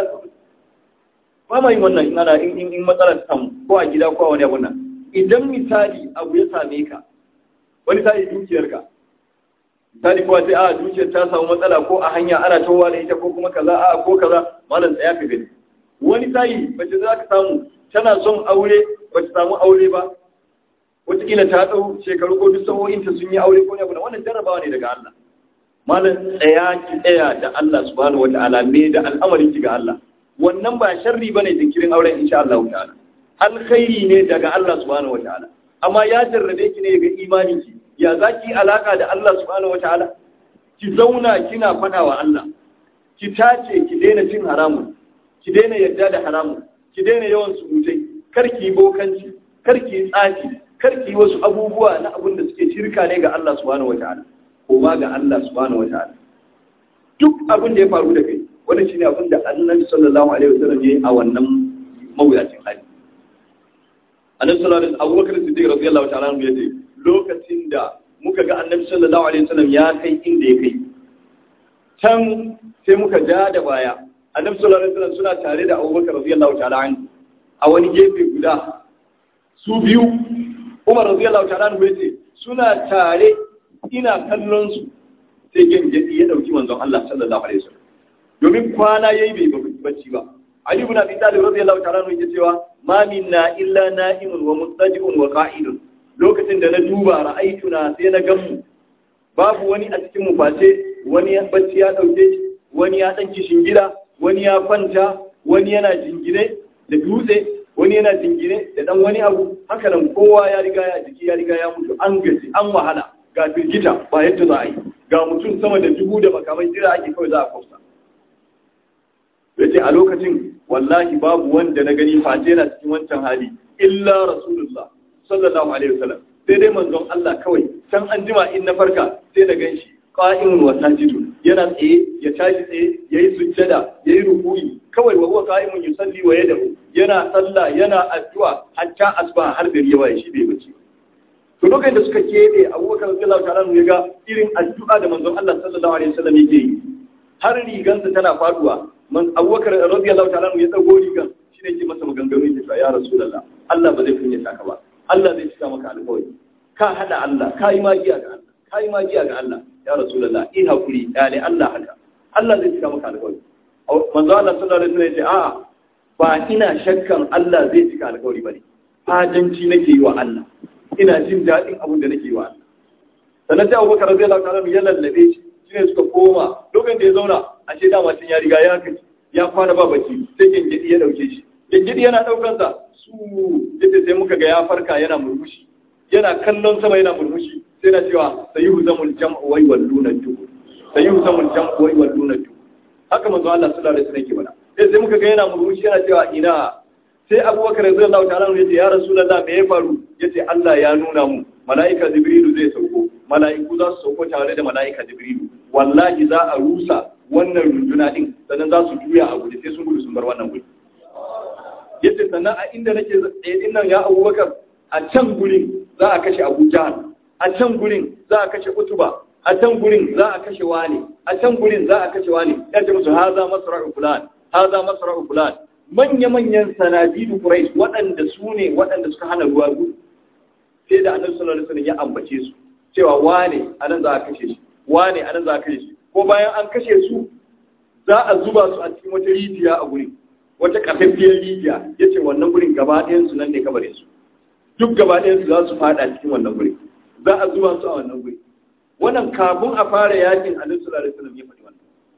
ba ma yin wannan in ana in in matsalar samu ko a gida ko a wani abu nan idan misali abu ya same ka wani sai dukiyarka misali kuwa sai a dukiyar ta samu matsala ko a hanya ana tawowa da ita ko kuma kaza a ko kaza malam tsaya ka gani wani sai bace za ka samu tana son aure bace samu aure ba wataƙila ta ɗau shekaru ko duk sa'o'inta sun yi aure ko ne abu wannan jarrabawa ne daga Allah malam tsaya ki tsaya da Allah subhanahu wata'ala me da al'amarin ki ga Allah wannan ba sharri bane jinkirin auren insha Allah ta'ala alkhairi ne daga Allah subhanahu wata'ala amma ya jarrabe ki ne ga imanin ki ya zaki alaka da Allah subhanahu wata'ala ki zauna kina fada wa Allah ki tace ki daina cin haramun ki daina yadda da haramun ki daina yawan surutai kar ki bokanci kar ki tsafi kar ki wasu abubuwa na abin da suke shirka ne ga Allah subhanahu wata'ala ko ma ga Allah subhanahu wata'ala duk abin da ya faru da kai wannan shine abin da Annabi sallallahu alaihi wasallam ya yi a wannan mawuyacin hali Annabi sallallahu alaihi wasallam Abubakar Siddiq radiyallahu ta'ala anhu yace lokacin da muka ga Annabi sallallahu alaihi wasallam ya kai inda ya kai can sai muka ja da baya Annabi sallallahu alaihi wasallam suna tare da Abubakar radiyallahu ta'ala anhu a wani gefe guda su biyu Umar radiyallahu ta'ala anhu yace suna tare ina kallon su sai gangadi ya dauki manzon Allah sallallahu alaihi wasallam domin kwana yayi bai bacci ba Ali ibn Abi Talib radiyallahu ta'ala anhu yake cewa ma minna illa na'imun wa mustaji'un wa qa'idun lokacin da na duba ra'aituna sai na gamu babu wani a cikin mu face wani ya bacci ya dauke shi wani ya dan kishin gida wani ya kwanta wani yana jingine da dutse wani yana jingine da dan wani abu haka nan kowa ya riga ya jiki ya riga ya mutu an gaji an wahala ga firgita ba yadda za a yi ga mutum sama da dubu da makamai jira ake kawai za a kwafsa ya ce a lokacin wallahi babu wanda na gani face yana cikin wancan hali illa rasulullah sallallahu alaihi wasallam sai dai manzon Allah kawai can an jima in na farka sai na ganshi qa'imun wa sajidun yana tsaye ya tashi tsaye yayi sujjada yayi ruku'i kawai wa huwa qa'imun yusalli wa yadahu yana sallah yana addu'a hatta asbaha har gari ya waye shi bai bace to lokacin da suka kebe abubakar radiyallahu ta'ala ya ga irin addu'a da manzon Allah sallallahu alaihi wasallam yake yi har rigansa tana faduwa man abubakar radiyallahu ta'ala ya dago rigan shi ne ke masa maganganu yake cewa ya rasulullah Allah ba zai kunyata ka ba Allah zai cika maka alƙawari ka hada Allah ka yi magiya ga Allah ka yi magiya ga Allah ya rasulullah in hakuri dale Allah haka Allah zai cika maka alƙawari manzo Allah sallallahu alaihi wasallam ya ce a'a ba ina shakkan Allah zai cika alƙawari bane fadanci nake yi wa Allah ina jin daɗin abin da nake yi wa Allah sannan sai Abubakar radiyallahu ta'ala ya lallabe shi shine suka koma lokacin da ya zauna a ce dama tun ya riga ya kaci ya kwana ba bacci sai gengedi ya dauke shi gengedi yana daukan sa su yace sai muka ga ya farka yana murmushi yana kallon sama yana murmushi sai na cewa sayyihu zamul jam'u wa yawluna duhu sayyihu zamul jam'u wa yawluna duhu haka manzo Allah sallallahu alaihi wasallam ke bana sai sai muka ga yana murmushi yana cewa ina sai abubakar radiyallahu ta'ala ya ce ya rasulullah me ya faru yace Allah ya nuna mu mala'ika jibrilu zai sauko mala'iku za su sauko tare da mala'ika jibrilu wallahi za a rusa wannan runduna din sannan za su juya a gudu sai sun gudu sun bar wannan gudu yace sannan a inda nake tsaye din nan ya abubakar a can gurin za a kashe abu jahal a can gurin za a kashe utuba a can gurin za a kashe wani a can gurin za a kashe wani ya ce musu haza masra'u fulan haza masra'u fulan manya-manyan sanadidu Quraysh waɗanda su ne waɗanda suka hana ruwa gudu sai da annabi sallallahu alaihi wasallam ya ambace su cewa wane anan za a kashe shi wane anan za a kashe shi ko bayan an kashe su za a zuba su a cikin wata rijiya a gurin wata kafaffiyar rijiya yace wannan gurin gaba ɗayan su nan ne kabarin su duk gaba ɗayan su za su fada cikin wannan gurin za a zuba su a wannan gurin wannan kafin a fara yakin annabi sallallahu alaihi wasallam ya faɗi wannan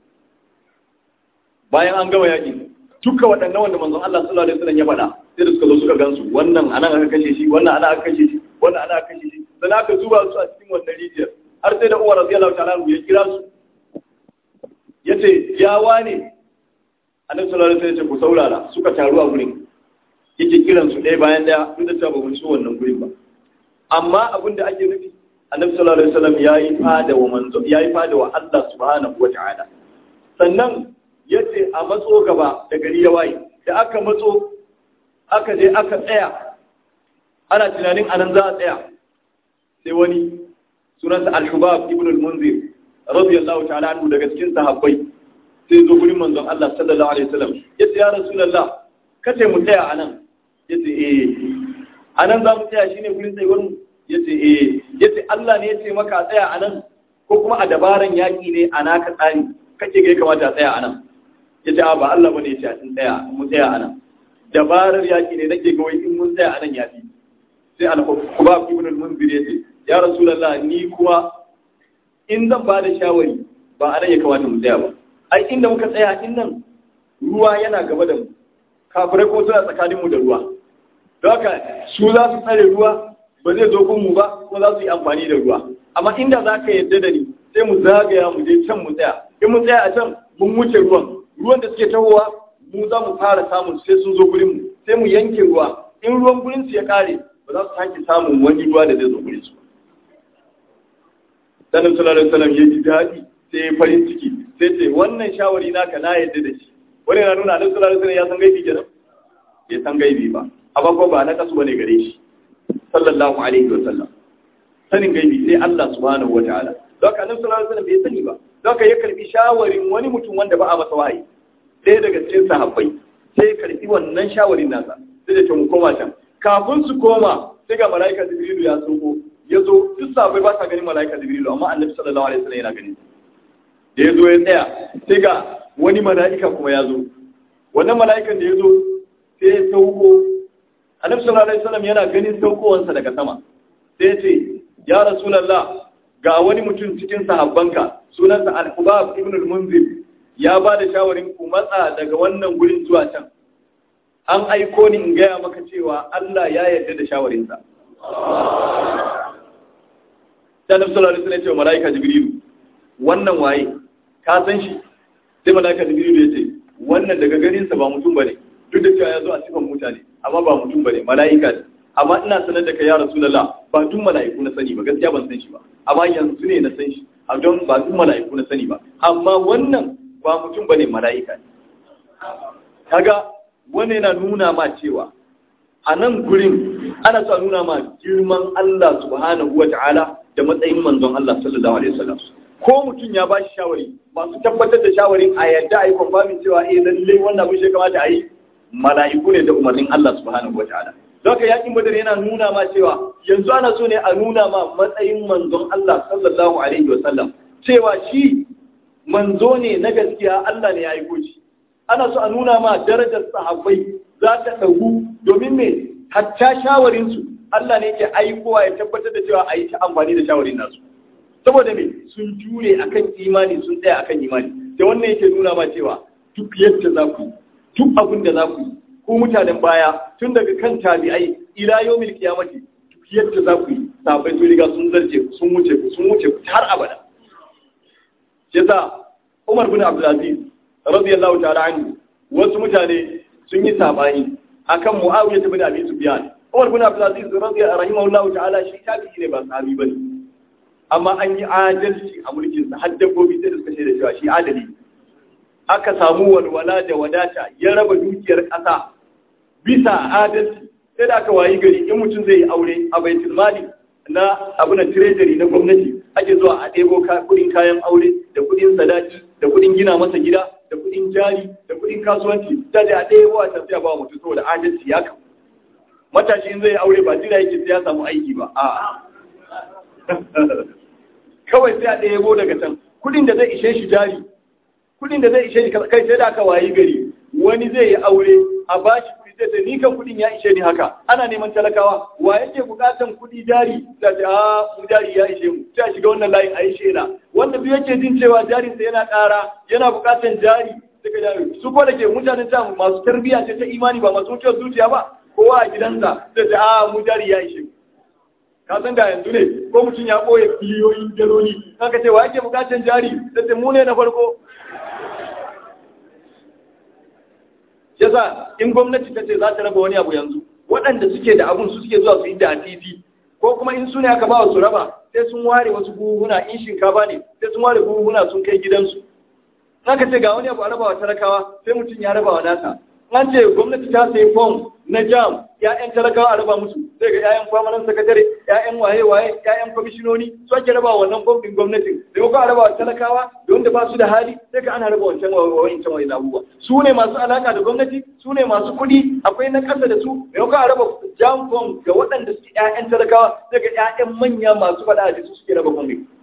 bayan an gama yakin duka waɗannan wanda manzon Allah sallallahu alaihi wasallam ya faɗa sai da suka zo suka gansu wannan anan aka kashe shi wannan ana aka kashe shi wannan ana aka kashe shi sai aka zuba su a cikin wannan rijiyar har sai da Umar radiyallahu ta'ala ya kira su yace ya wane annabi sallallahu alaihi wasallam ya ce ku saurara suka taru a gurin yake kiran su ɗaya bayan ɗaya duk da cewa ba mun so wannan gurin ba amma abin da ake nufi annabi sallallahu alaihi wasallam yayi fada wa manzo yayi fada wa Allah subhanahu wa ta'ala sannan ya ce a matso gaba da gari ya waye da aka matso aka je aka tsaya ana tunanin anan za a tsaya sai wani sunansa al-shubab ibn al-munzir radiyallahu ta'ala anhu daga cikin sahabbai sai zo gurin manzon Allah sallallahu alaihi wasallam ya ce ya rasulullah kace mu tsaya anan ya ce eh anan za mu tsaya shine gurin tsayuwar mu ya ce eh ya ce Allah ne ya ce maka tsaya anan ko kuma a dabaran yaƙi ne a naka tsari kake ga ya kamata a tsaya anan ya ce ba Allah bane ya ce a tsaya mu tsaya anan dabarar yaƙi ne nake ga wai in mun tsaya anan ya fi sai al-Hubab ibn al-Munzir ya ce ya rasulullah ni kuma in zan ba da shawari ba a nan ya kamata mu tsaya ba ai inda muka tsaya in nan ruwa yana gaba da mu kafirai ko suna tsakanin mu da ruwa don haka su za su tsare ruwa ba zai zo kun mu ba ko za su yi amfani da ruwa amma inda za ka yarda da ni sai mu zagaya mu je can mu tsaya in mu tsaya a can mun wuce ruwan ruwan da suke tahowa mu za mu fara samun sai sun zo gurin mu sai mu yanke ruwa in ruwan gurin su ya kare ba za su sake samun wani ruwa da zai zo gurin su sanin sallallahu alaihi wasallam ya ji daɗi sai ya farin ciki sai ce wannan shawari naka na yadda da shi wani na nuna annabi sallallahu alaihi wasallam ya san gaibi kenan bai san gaibi ba amma ko ba na kasu bane gare shi sallallahu alaihi wasallam sanin gaibi sai Allah subhanahu wataala don haka annabi sallallahu alaihi wasallam bai sani ba don haka ya karbi shawarin wani mutum wanda ba a masa wahayi ɗaya daga cikin sahabbai sai ya karbi wannan shawarin nasa sai da ce mu koma can kafin su koma sai ga mala'ika jibrilu ya sauko ya zo duk sabai ba sa ganin mala'ika jibrilu amma annabi sallallahu alaihi wasallam yana ganin da ya zo ya tsaya sai ga wani mala'ika kuma ya zo wannan mala'ikan da ya zo sai ya sauko annabi sallallahu alaihi wasallam yana ganin saukowansa daga sama sai ya ce ya rasulullah ga wani mutum cikin sahabbanka sunansa al-hubab ibn al-munzir ya ba da shawarin ku matsa daga wannan gurin zuwa can an aiko ni in gaya maka cewa Allah ya yarda da shawarinsa sai annabi sallallahu alaihi wasallam ya ce wa malaika jibrilu wannan waye ka san shi sai malaika jibrilu ya ce wannan daga garin sa ba mutum bane duk da cewa ya zo a sifan mutane amma ba mutum bane malaika ne amma ina sanar da kai ya rasulullah ba duk malaiku na sani ba gaskiya ban san shi ba amma yanzu ne na san shi a don ba duk malaiku na sani ba amma wannan ba mutum bane malaika ne kaga wannan yana nuna ma cewa a nan gurin ana so a nuna ma girman Allah subhanahu wata'ala da matsayin manzon Allah sallallahu alaihi wasallam ko mutum ya ba shi shawari masu tabbatar da shawarin a yadda a yi kwamfamin cewa eh lallai wannan abin shi kamata a yi mala'iku ne da umarnin Allah subhanahu wata'ala don yakin badar yana nuna ma cewa yanzu ana so ne a nuna ma matsayin manzon Allah sallallahu alaihi wasallam cewa shi manzo ne na gaskiya Allah ne ya aiko shi ana so a nuna ma darajar sahabbai za ta ɗagu domin me hatta shawarinsu Allah ne ke aikowa ya tabbatar da cewa a yi ta amfani da shawarin nasu saboda me sun jure akan imani sun tsaya akan imani da wannan yake nuna ma cewa duk yadda za ku duk abin da za ku yi ko mutanen baya tun daga kan tabi'ai ila yawmil qiyamati duk yadda za ku yi sahabbai sun riga sun zarce sun wuce ku sun wuce ku har abada yasa Umar bin Abdul Aziz radiyallahu ta'ala anhu wasu mutane sun yi sabani akan Muawiya ibn Abi Sufyan Umar bin Abdul Aziz radiyallahu rahimahullahu ta'ala shi tabi'i ne ba sahabi bane amma an yi adalci a mulkin sa har dabbobi sai da suka shaida cewa shi adali aka samu walwala da wadata ya raba dukiyar kasa bisa adalci sai da aka wayi gari in mutum zai yi aure a baitul mali na abu na treasury na gwamnati ake zuwa a ɗebo kudin kayan aure da kudin sadaki da kudin gina masa gida da kudin jari da kudin kasuwanci ta da ɗaya wa tafiya ba mutum saboda adalci ya kan matashi in zai aure ba jira yake sai ya samu aiki ba a kawai sai a ɗaya go daga can kudin da zai ishe shi jari kudin da zai ishe shi kai sai da aka wayi gari wani zai yi aure a bashi kudi sai sai ni kan kudin ya ishe ni haka ana neman talakawa wa yake bukatan kudi jari da ta mu jari ya ishe mu sai a shiga wannan layin a yi shela wanda duk yake jin cewa jarinsa yana ƙara yana bukatan jari suka jari su ko da ke mutanen ta masu tarbiyya ce ta imani ba masu wucewar zuciya ba kowa a gidansa sai ta a mu jari ya ishe ka san da yanzu ne ko mutum ya ɓoye biliyoyin daloli kan ka ce wa yake bukatan jari sai mu ne na farko yasa in gwamnati ta ce za ta raba wani abu yanzu waɗanda suke da abun su suke zuwa su yi da titi ko kuma in su ne aka ba su raba sai sun ware wasu buhuna in shinkafa ne sai sun ware buhuna sun kai gidansu ka ce ga wani abu a rabawa talakawa sai mutum ya rabawa nasa an ce gwamnati ta sayi fom na jam ya'yan talakawa a raba musu sai ga ya'yan kwamanan sakatare ya'yan waye-waye ya'yan kwamishinoni su ake raba wannan fom din gwamnati da ko a raba wa talakawa da wanda ba su da hali sai ka ana raba wancan wancan wani abubuwa su ne masu alaka da gwamnati su ne masu kuɗi akwai na ƙasa da su da ko a raba jam fom ga waɗanda suke ya'yan talakawa sai ga ya'yan manya masu faɗa a su suke raba fom din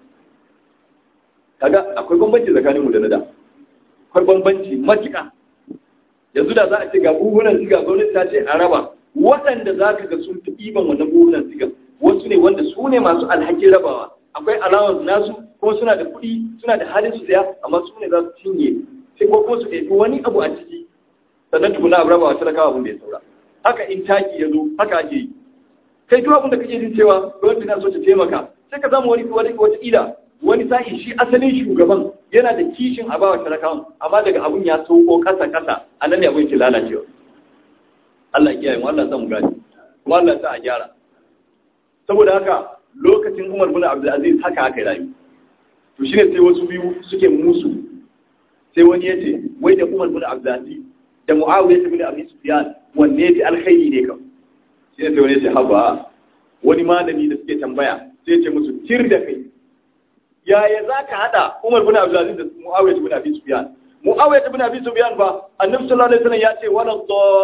kaga akwai bambanci tsakaninmu da na da akwai bambanci matuƙa yanzu da za a ce ga buhunan siga gwamnati ta ce a raba waɗanda za ka ga sun fi ɗiban wannan buhunan siga wasu ne wanda su ne masu alhakin rabawa akwai allowance nasu kuma suna da kuɗi suna da halin su saya amma su ne za su cinye sai ko kuma su ɗauki wani abu a ciki sannan tukuna a rabawa talakawa abin da ya saura haka in taki ya zo haka ake yi kai duk abin da kake jin cewa gwamnati na so ta taimaka sai ka samu wani wani wata ila wani sa'i shi asalin shugaban yana da kishin a bawa talakawan amma daga abun ya sauko kasa kasa a nan ne abun ke lalacewa Allah ya kiyaye mu Allah sa mu gani kuma Allah sa a gyara saboda haka lokacin Umar bin Abdul Aziz haka aka rayu to shine sai wasu biyu suke musu sai wani yace wai da Umar bin Abdul Aziz da Muawiya bin Abi Sufyan wanne ne alkhairi ne kam shine sai wani yace haba wani malami da suke tambaya sai ya ce musu tir da kai yaya za ka haɗa Umar bin Abdulaziz da Muawiya bin Abi Sufyan Muawiya bin Abi Sufyan ba Annabi sallallahu alaihi wasallam ya ce wala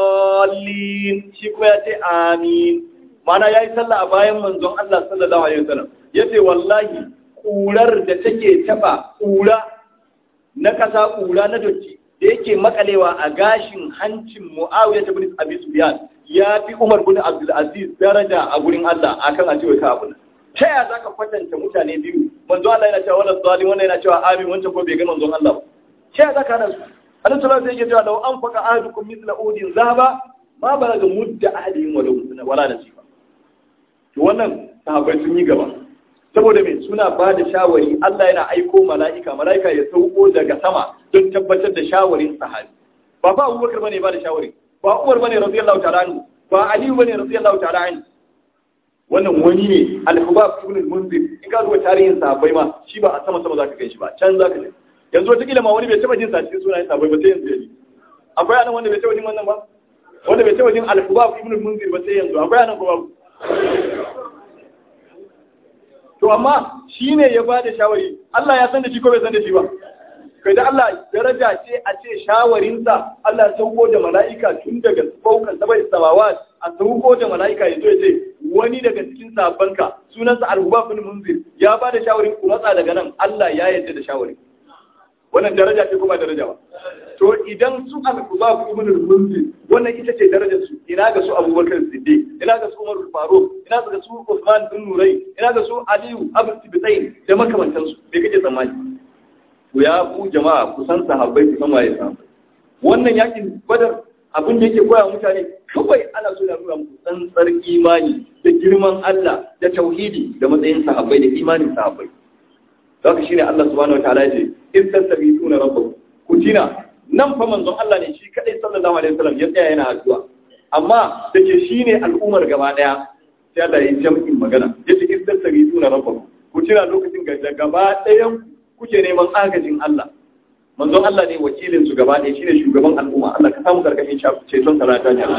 dallin shi kuma ya ce amin mana yayi sallah a bayan manzon Allah sallallahu alaihi wasallam yace wallahi kurar da take taba kura na kasa kura na dotti da yake makalewa a gashin hancin Muawiya bin Abi Sufyan ya fi Umar bin Abdulaziz daraja a gurin Allah akan a cewa ka abu ta yaya za ka kwatanta mutane biyu manzo Allah yana cewa wala zalim wannan yana cewa amin wancan ko bai ga manzon Allah ba ta yaya za ka hada su Allah sallallahu alaihi wasallam cewa law anfaqa ahadukum mithla udin zahaba ma balaga mudda ahadihim wala wala nasifa to wannan sahabbai sun yi gaba saboda me suna ba da shawari Allah yana aiko mala'ika mala'ika ya sauko daga sama don tabbatar da shawarin sahabi ba fa Abubakar bane ba da shawari ba Umar bane radiyallahu ta'ala anhu ba Ali bane radiyallahu ta'ala anhu wannan wani ne al-hubab ibn al-munzir in ka zuwa tarihin sahabbai ma shi ba a sama sama zaka kai shi ba can zaka je yanzu wata kila ma wani bai taba jin sa cikin sunayen sahabbai ba sai yanzu yaji akwai anan wanda bai taba jin wannan ba wanda bai taba jin al-hubab ibn al-munzir ba sai yanzu akwai anan ko babu to amma shine ya bada shawari Allah ya san da shi ko bai san da shi ba kai da Allah daraja ce a ce shawarinsa Allah ya sauko da mala'ika tun daga faukan sabai samawat a sauko da mala'ika ya zo ya ce wani daga cikin sabanka sunansa al-hubab bin munzir ya ba da shawarin ku matsa daga nan Allah ya yarda da shawarin wannan daraja ce kuma daraja ba to idan su al-hubab ibn munzir wannan ita ce darajar su ina ga su Abubakar Siddiq ina ga su Umar Faruq ina ga su Uthman bin Nurai ina ga su Aliyu Abu Tibitain da makamantansu me kake tsammani to ya ku jama'a kusan sahabbai ku san waye sahabbai wannan yakin badar abin da yake koya mutane kawai ana so ya nuna muku tsantsar imani da girman Allah da tauhidi da matsayin sahabbai da imanin sahabbai haka shine Allah subhanahu wataala ya ce in tasabituna rabbakum ku tina nan fa manzon Allah ne shi kadai sallallahu alaihi wasallam ya tsaya yana addu'a amma da ke shine al'ummar gaba daya sai Allah ya jam'in magana yace in tasabituna rabbakum ku tina lokacin ga gaba dayan kuke neman agajin Allah manzon Allah ne wakilin su gaba ɗaya shine shugaban al'umma Allah ka samu karkashin ceton salata ne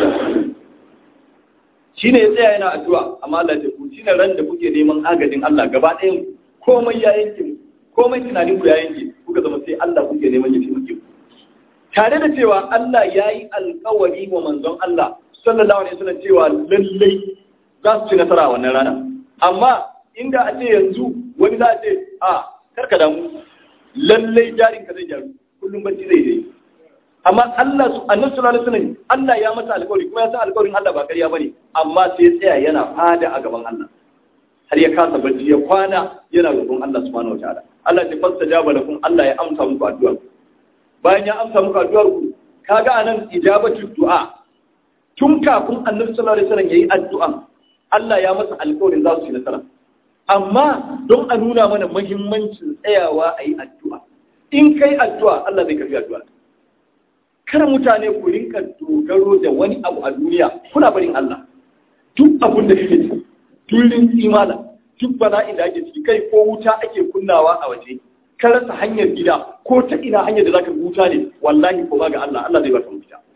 shine ya tsaya yana addu'a amma Allah ya ku shine ran da kuke neman agajin Allah gaba ɗayan komai ya yanke komai tunanin ku ya yanke kuka zama sai Allah kuke neman ya taimake ku tare da cewa Allah ya yi alkawari wa manzon Allah sallallahu alaihi wasallam cewa lallai za su ci nasara a wannan rana amma inda a ce yanzu wani za a ce a karka damu lallai jarin ka zai jaru kullum bacci zai dai amma Allah su annabi sallallahu alaihi wasallam Allah ya masa alƙawari kuma ya san alƙawarin Allah ba ƙarya bane amma sai ya tsaya yana fada a gaban Allah har ya kasa bacci ya kwana yana roƙon Allah subhanahu wataala Allah ya fastajaba lakum Allah ya amsa muku addu'a bayan ya amsa muku addu'ar ku kaga anan ijabatu du'a tun kafin annabi sallallahu alaihi wasallam yayi addu'a Allah ya masa alƙawarin za su yi nasara amma don a nuna mana muhimmancin tsayawa a yi addu'a in kai addu'a Allah zai karfi addu'a kar mutane ku rinka dogaro da wani abu a duniya kuna barin Allah duk abun da kake ci turin imala duk bala'in da ake ciki kai ko wuta ake kunnawa a waje ka rasa hanyar gida ko ta ina hanyar da zaka huta ne wallahi ko ga Allah Allah zai baka mafita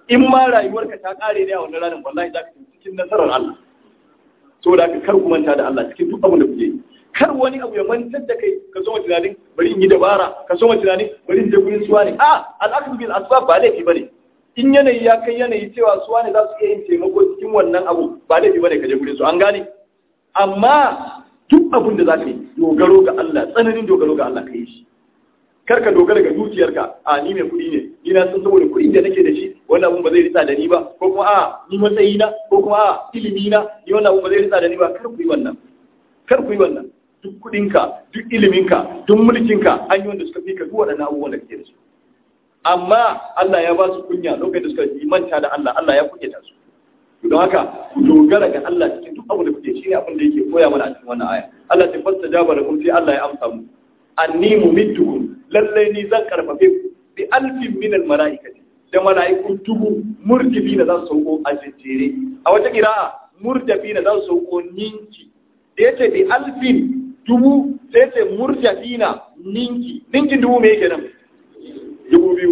in ma rayuwarka ta kare ne a wannan ranar wallahi za ka cikin nasarar Allah saboda ka kar ku manta da Allah cikin duk abin da kuke yi kar wani abu ya mantar da kai ka so tunanin bari in yi dabara ka so tunanin bari in je gurin suwa ne a al'aksu bil asbab ba laifi bane in yanayi ya kai yanayi cewa suwa ne za su iya yin taimako cikin wannan abu ba laifi bane ka je gurin su an gane amma duk abin da za ka yi dogaro ga Allah tsananin dogaro ga Allah ka yi shi kar ka dogara ga dukiyarka a ni mai kuɗi ne ni na san saboda kuɗin da nake da shi wannan abun ba zai ritsa da ni ba ko kuma a ni matsayi na ko kuma a ilimi na ni wannan abun ba zai ritsa da ni ba kar ku yi wannan kar ku yi wannan duk kuɗinka duk iliminka duk mulkinka an yi wanda suka fi ka duk waɗannan abubuwan da kake da su amma Allah ya ba su kunya lokacin da suka yi manta da Allah Allah ya kunyata su don haka ku dogara ga Allah cikin duk abu da kuke shi ne abin da yake koya mana a cikin wannan aya Allah ta fasta jaba da kun sai Allah ya amsa mu anni mumiddukum lallai ni zan karfafe ku bi alfin min al malaikati da malaiku dubu murtibina za su sauko a jejjere a wata qira'a murtibina za su sauko ninki da yace bi alfin dubu sai yace murtibina ninki ninkin dubu me yake nan dubu biyu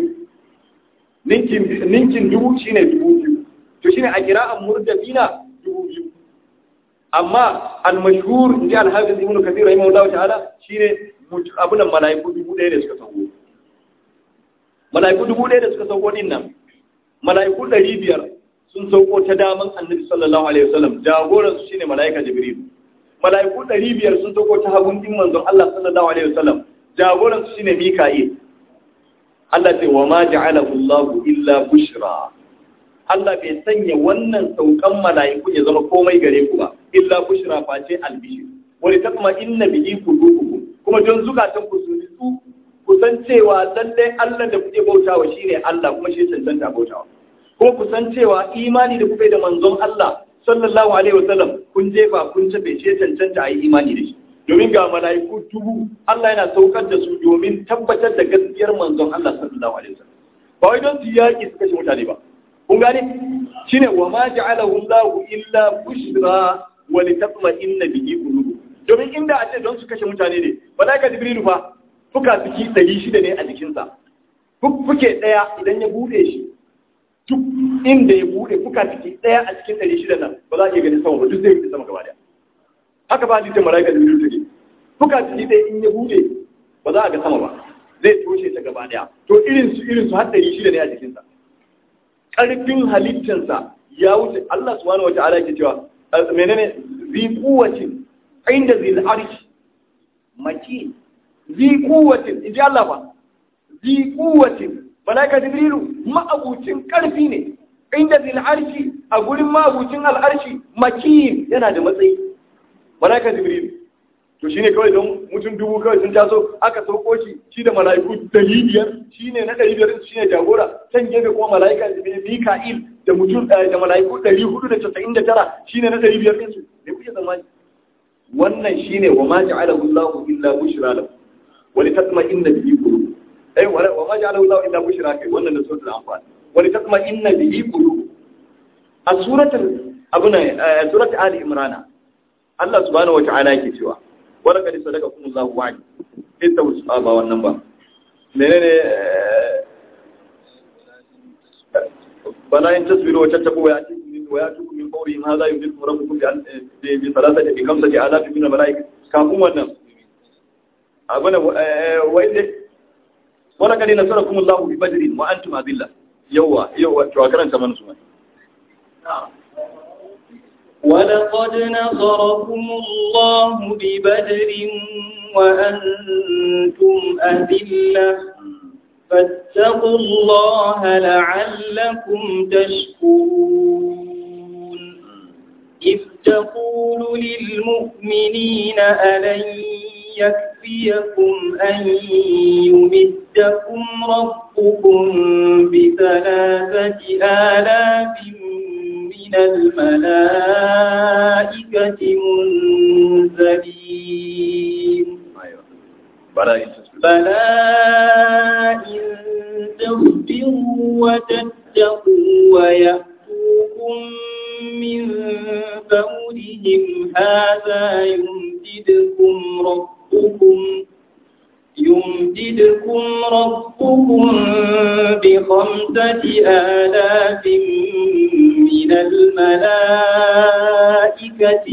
ninkin ninkin dubu shine dubu biyu to shine a qira'an murtibina dubu biyu amma al-mashhur inji al-hafiz ibn kathir rahimahullahu ta'ala shine abunan mala'iku dubu ɗaya da suka sauko mala'iku dubu ɗaya da suka sauko din nan mala'iku ɗari biyar sun sauko ta daman annabi sallallahu alaihi wasallam jagoran su shine mala'ika jibril mala'iku ɗari biyar sun sauko ta hagun din manzon Allah sallallahu alaihi wasallam jagoran su shine mika'il Allah ce wa ma ja'alahu Allah illa bushra Allah bai sanya wannan saukan mala'iku ya zama komai gare ku ba illa bushra face albishir wani takma inna bihi qulubukum kuma don zukatan ku su nitsu ku san cewa lalle Allah da kuke bautawa shine Allah kuma shi cancanta bautawa kuma ku san cewa imani da kuke da manzon Allah sallallahu alaihi wasallam kun jefa kun tabe shi cancanta a yi imani da shi domin ga mala'iku dubu Allah yana saukar da su domin tabbatar da gaskiyar manzon Allah sallallahu alaihi wasallam ba wai don su yaki su kashe mutane ba kun gane shine wa ma ja'alahu Allah illa bushra wa litatma'inna bihi qulubukum domin inda a ce don su kashe mutane ne malaika jibrilu fa fuka fiki ɗari shida ne a jikinsa fuke ɗaya idan ya buɗe shi duk inda ya buɗe fuka fiki ɗaya a cikin ɗari shida nan ba za a iya ganin sama ba duk zai yi sama gaba ɗaya haka ba hadisin malaika jibrilu take fuka fiki ɗaya in ya buɗe ba za a ga sama ba zai toshe ta gaba ɗaya to irin su irin su har ɗari shida ne a jikinsa ƙarfin halittarsa ya wuce Allah subhanahu wa ta'ala ke cewa menene zi kuwacin inda zai arshi maki zi kuwatin in ji Allah ba zi kuwatin malaika jibrilu ma'abucin karfi ne inda zai arshi a gurin ma'abucin al'arshi maki yana da matsayi malaika jibrilu to shine kawai don mutum dubu kawai sun taso aka sauko shi shi da malaiku dari biyar shine na dari biyar shine jagora can gefe kuma malaika mika'il da mutum da malaiku dari hudu da casa'in da tara shine na dari biyar ɗinsu ne kuke tsammani wannan shine wa ma ja'alahu Allah illa bushra lahu wa li tatma'inna bihi qulub ai wa ma ja'alahu Allah illa bushra kai wannan da suratul anfal wa li tatma'inna bihi qulub a suratul abuna suratul ali imran Allah subhanahu wa ta'ala yake cewa wa laqad sadaqakum Allah wa'di ita ba wannan ba menene bala in tasbiru wa tattaqu wa ya'tikum وياتوكم من فورهم هذا يمدكم ربكم بثلاثه بخمسه الاف من الملائكه كافون wannan abana wai wala kadi nasarakum Allah bi badrin wa antum adilla yawa yawa to karanta mana su ولقد نصركم الله ببدر وأنتم أذلة فاتقوا الله لعلكم تشكرون إذ تقول للمؤمنين ألن يكفيكم أن يمدكم ربكم بثلاثة آلاف من الملائكة منزلين بلى إن تصبروا وتتقوا ويأتوكم من فورهم هذا يمددكم ربكم يمددكم يمددكم ربكم بخمسة آلاف من الملائكة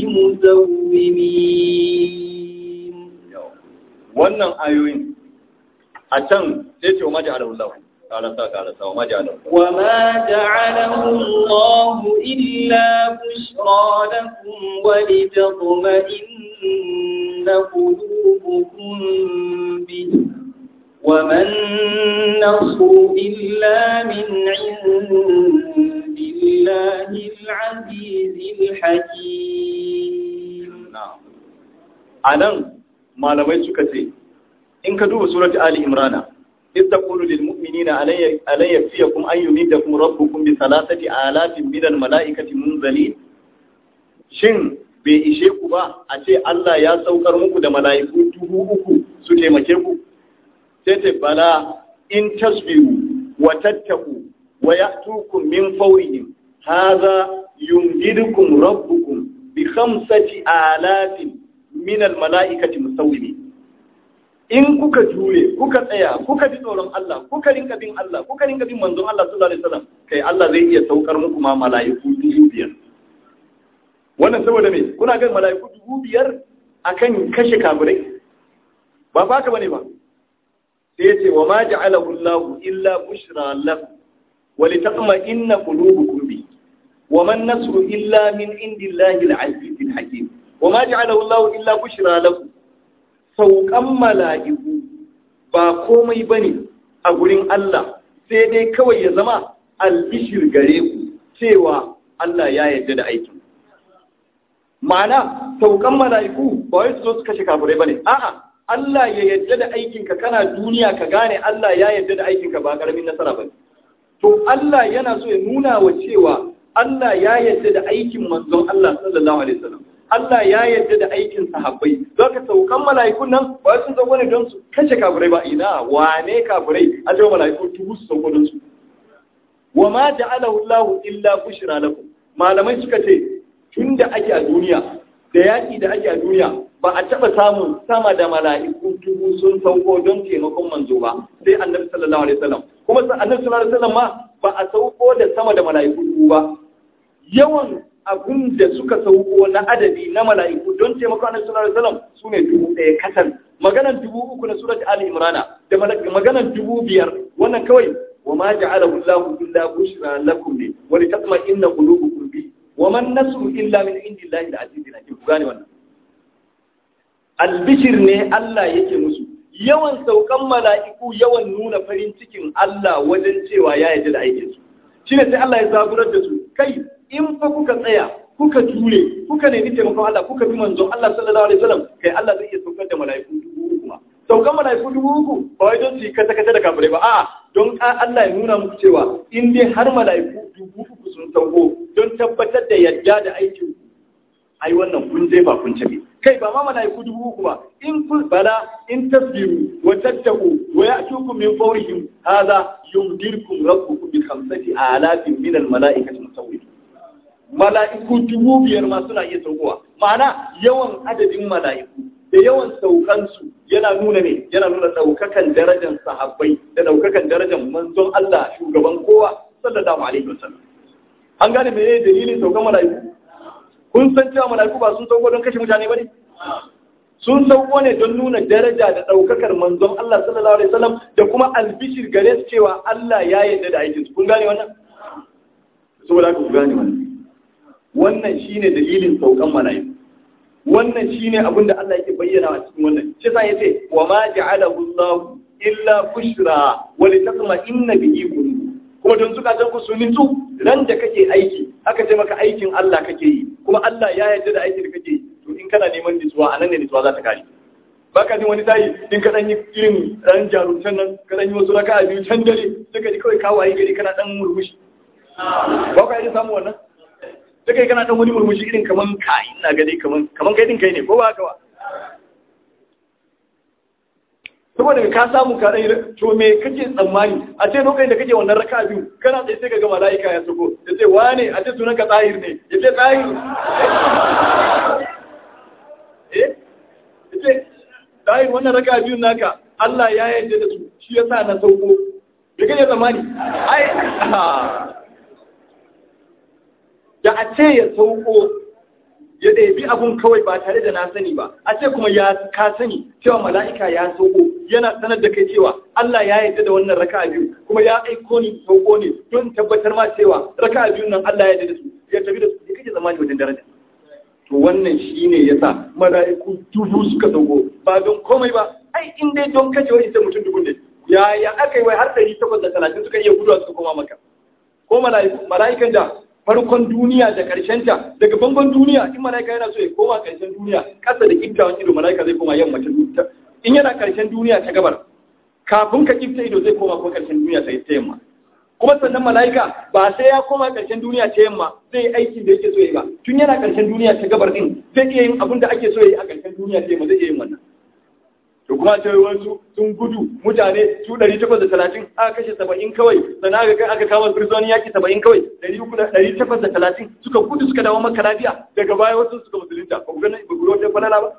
مسومين wannan ayoyin a can sai ce wa maji alahu karasa karasa wa maji alahu وما جعله الله إلا بشرى لكم ولتطمئن قلوبكم به وما النصر إلا من عند الله العزيز الحكيم a nan malamai suka ce in ka duba surat ali imrana إذ تقول للمؤمنين ألن يكفيكم أن يمدكم ربكم بثلاثة آلاف من الملائكة منزلين shin bai ishe ku ba a ce Allah ya saukar muku da mala'iku dubu uku su taimake ku sai ta bala in tasbiru wa tattaku wa ya'tukum min fawrihim hadha yumdidukum rabbukum bi khamsati alafin min al mala'ikati musawwimin in kuka jure kuka tsaya kuka ji tsoron Allah kuka rinka bin Allah kuka rinka bin manzon Allah sallallahu alaihi wasallam kai Allah zai iya saukar muku ma mala'iku dubu biyar wannan saboda me kuna ga mala'iku dubu biyar akan kashe kafirai ba fa haka bane ba sai ya ce wa ma ja'alahu Allah illa bushra lakum wa litatma'inna qulubukum bi wa man nasru illa min indillahi al-'aziz al-hakim wa ma ja'alahu Allah illa bushra lakum saukan mala'iku ba komai ba ne a gurin Allah sai dai kawai ya zama albishir gare ku cewa Allah ya yarda da aikin. Ma'ana, saukan mala'iku ba wai su zo su kashe kafirai ba ne, a'a, Allah ya yarda da aikinka kana duniya ka gane Allah ya yarda da aikinka ba ƙaramin nasara ba To, Allah yana so ya nuna wa cewa Allah ya yarda da aikin manzon Allah sallallahu Alaihi wasallam. Allah ya yarda da aikin sahabbai za ka saukan mala'ikun nan ba sun sauko ne don su kashe kafirai ba ina wane kafirai a cewa mala'iku tubu su sauko don su wa ma ja'alahu Allah illa bushra lakum malamai suka ce tun da ake a duniya da yaki da ake a duniya ba a taba samun sama da mala'iku tubu sun sauko don taimakon manzo ba sai annabi sallallahu alaihi wasallam kuma annabi sallallahu alaihi wasallam ma ba a sauko da sama da mala'iku tubu ba yawan abin da suka sauko na adadi na mala'iku don taimako annabi sallallahu alaihi wasallam sune dubu ɗaya kasan maganan dubu uku na surat ali imrana da maganan dubu biyar wannan kawai wa ma ja'alahu Allahu illa bushra lakum bi wa litatma'inna qulubukum bi wa man nasru illa min indillahi al-aziz al-hakim ku gane wannan albishir ne Allah yake musu yawan saukan mala'iku yawan nuna farin cikin Allah wajen cewa ya yarda da aikinsu shine sai Allah ya zaburar da su kai in fa kuka tsaya kuka jure kuka nemi taimakon Allah kuka bi manzon Allah sallallahu alaihi wasallam kai Allah zai iya saukar da mala'iku dubu uku ma saukan mala'iku dubu uku ba wai don su yi kata kata da kafirai ba a'a don Allah ya nuna muku cewa in dai har mala'iku dubu uku sun sauko don tabbatar da yadda da aikin ai wannan kun je ba kun cabe kai ba ma mala'iku dubu uku ba in kun bala in tasbiru wa tattaku wa ya'tukum min fawrihim hadha yumdirkum rabbukum bi khamsati alafin min al mala'ikati musawwirin mala'iku dubu biyar ma suna iya saukowa ma'ana yawan adadin mala'iku da yawan saukansu yana nuna ne yana nuna ɗaukakan darajar sahabbai da ɗaukakan darajar manzon Allah shugaban kowa sallallahu alaihi wasallam an gane me dalilin saukan mala'iku kun san cewa mala'iku ba sun sauko don kashe mutane ba ne sun sauko ne don nuna daraja da ɗaukakar manzon Allah sallallahu alaihi wasallam da kuma albishir gare su cewa Allah ya yarda da aikinsu kun gane wannan saboda haka ku gane wannan wannan shine dalilin saukan mala'iku wannan shine abin da Allah yake bayyana a cikin wannan shi yasa yace wa ma ja'alahu Allah illa bushra wa litatma'inna bihi qulub kuma don suka san ku su nitsu ran da kake aiki aka ce maka aikin Allah kake yi kuma Allah ya yarda da aikin da kake yi to in kana neman nitsuwa anan ne nitsuwa za ta kare baka jin wani tayi in ka dan yi irin dan jarumtan nan ka dan yi wasu raka'a biyu can dare sai ka ji kawai kawaye gari kana dan murmushi ba ka yi samu wannan sai kai kana dan wani murmushi irin kaman kai ina ga dai kaman kaman kai din kai ne ko ba haka ba saboda ka samu ka dai to me kake tsammani a ce lokacin da kake wannan raka biyu kana tsaye sai ka ga malaika ya sako ya ce wane a ce sunan ka tsahir ne ya ce tsahir eh ya ce tsahir wannan raka biyu naka Allah ya yarda da su shi yasa na sauko me kake zamani ai da a ce ya sauko ya ɗabi abun kawai ba tare da na sani ba a ce kuma ya ka sani cewa mala'ika ya sauko yana sanar da kai cewa Allah ya yarda da wannan raka'a biyu kuma ya aiko ni sauko ne don tabbatar ma cewa raka'a biyun nan Allah ya yarda da su ya tafi da su ya kake zamani wajen daraja to wannan shine yasa mala'iku dubu suka sauko ba don komai ba ai in dai don kace wani sai mutum dubu ne ya ya aka yi wai har ɗari takwas da talatin suka iya guduwa suka koma maka ko mala'ikan da farkon duniya da ƙarshen ta daga bangon duniya in mala'ika yana so ya koma ƙarshen duniya ƙasa da kiftawan ido mala'ika zai koma yamma ta in yana ƙarshen duniya ta gabar kafin ka kifta ido zai koma ko ƙarshen duniya ta yamma kuma sannan mala'ika ba sai ya koma ƙarshen duniya ta yamma zai aikin da yake so ya ba tun yana ƙarshen duniya ta gabar din zai iya yin abin da ake so ya yi a ƙarshen duniya ta yamma zai iya yin wannan to kuma ce wasu sun gudu mutane su ɗari takwas da talatin aka kashe saba'in kawai sannan aka aka kama birzoni yaki saba'in kawai ɗari uku da ɗari takwas da talatin suka gudu suka dawo maka lafiya daga baya wasu suka musulunta ba ku gani ba ku wata falala ba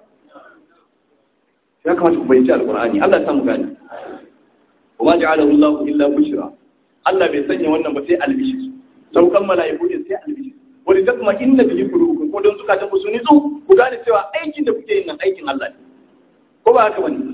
ya kamata ku fahimci alƙur'ani Allah ya samu gani wa ja'alahu Allahu illa bushra Allah bai sanya wannan ba sai albishir saukan mala'iku ne sai albishir wani tasma inna bihi qulubukum ko don zukatan ku su nitsu ku gane cewa aikin da kuke yin nan aikin Allah ne ko ba haka bane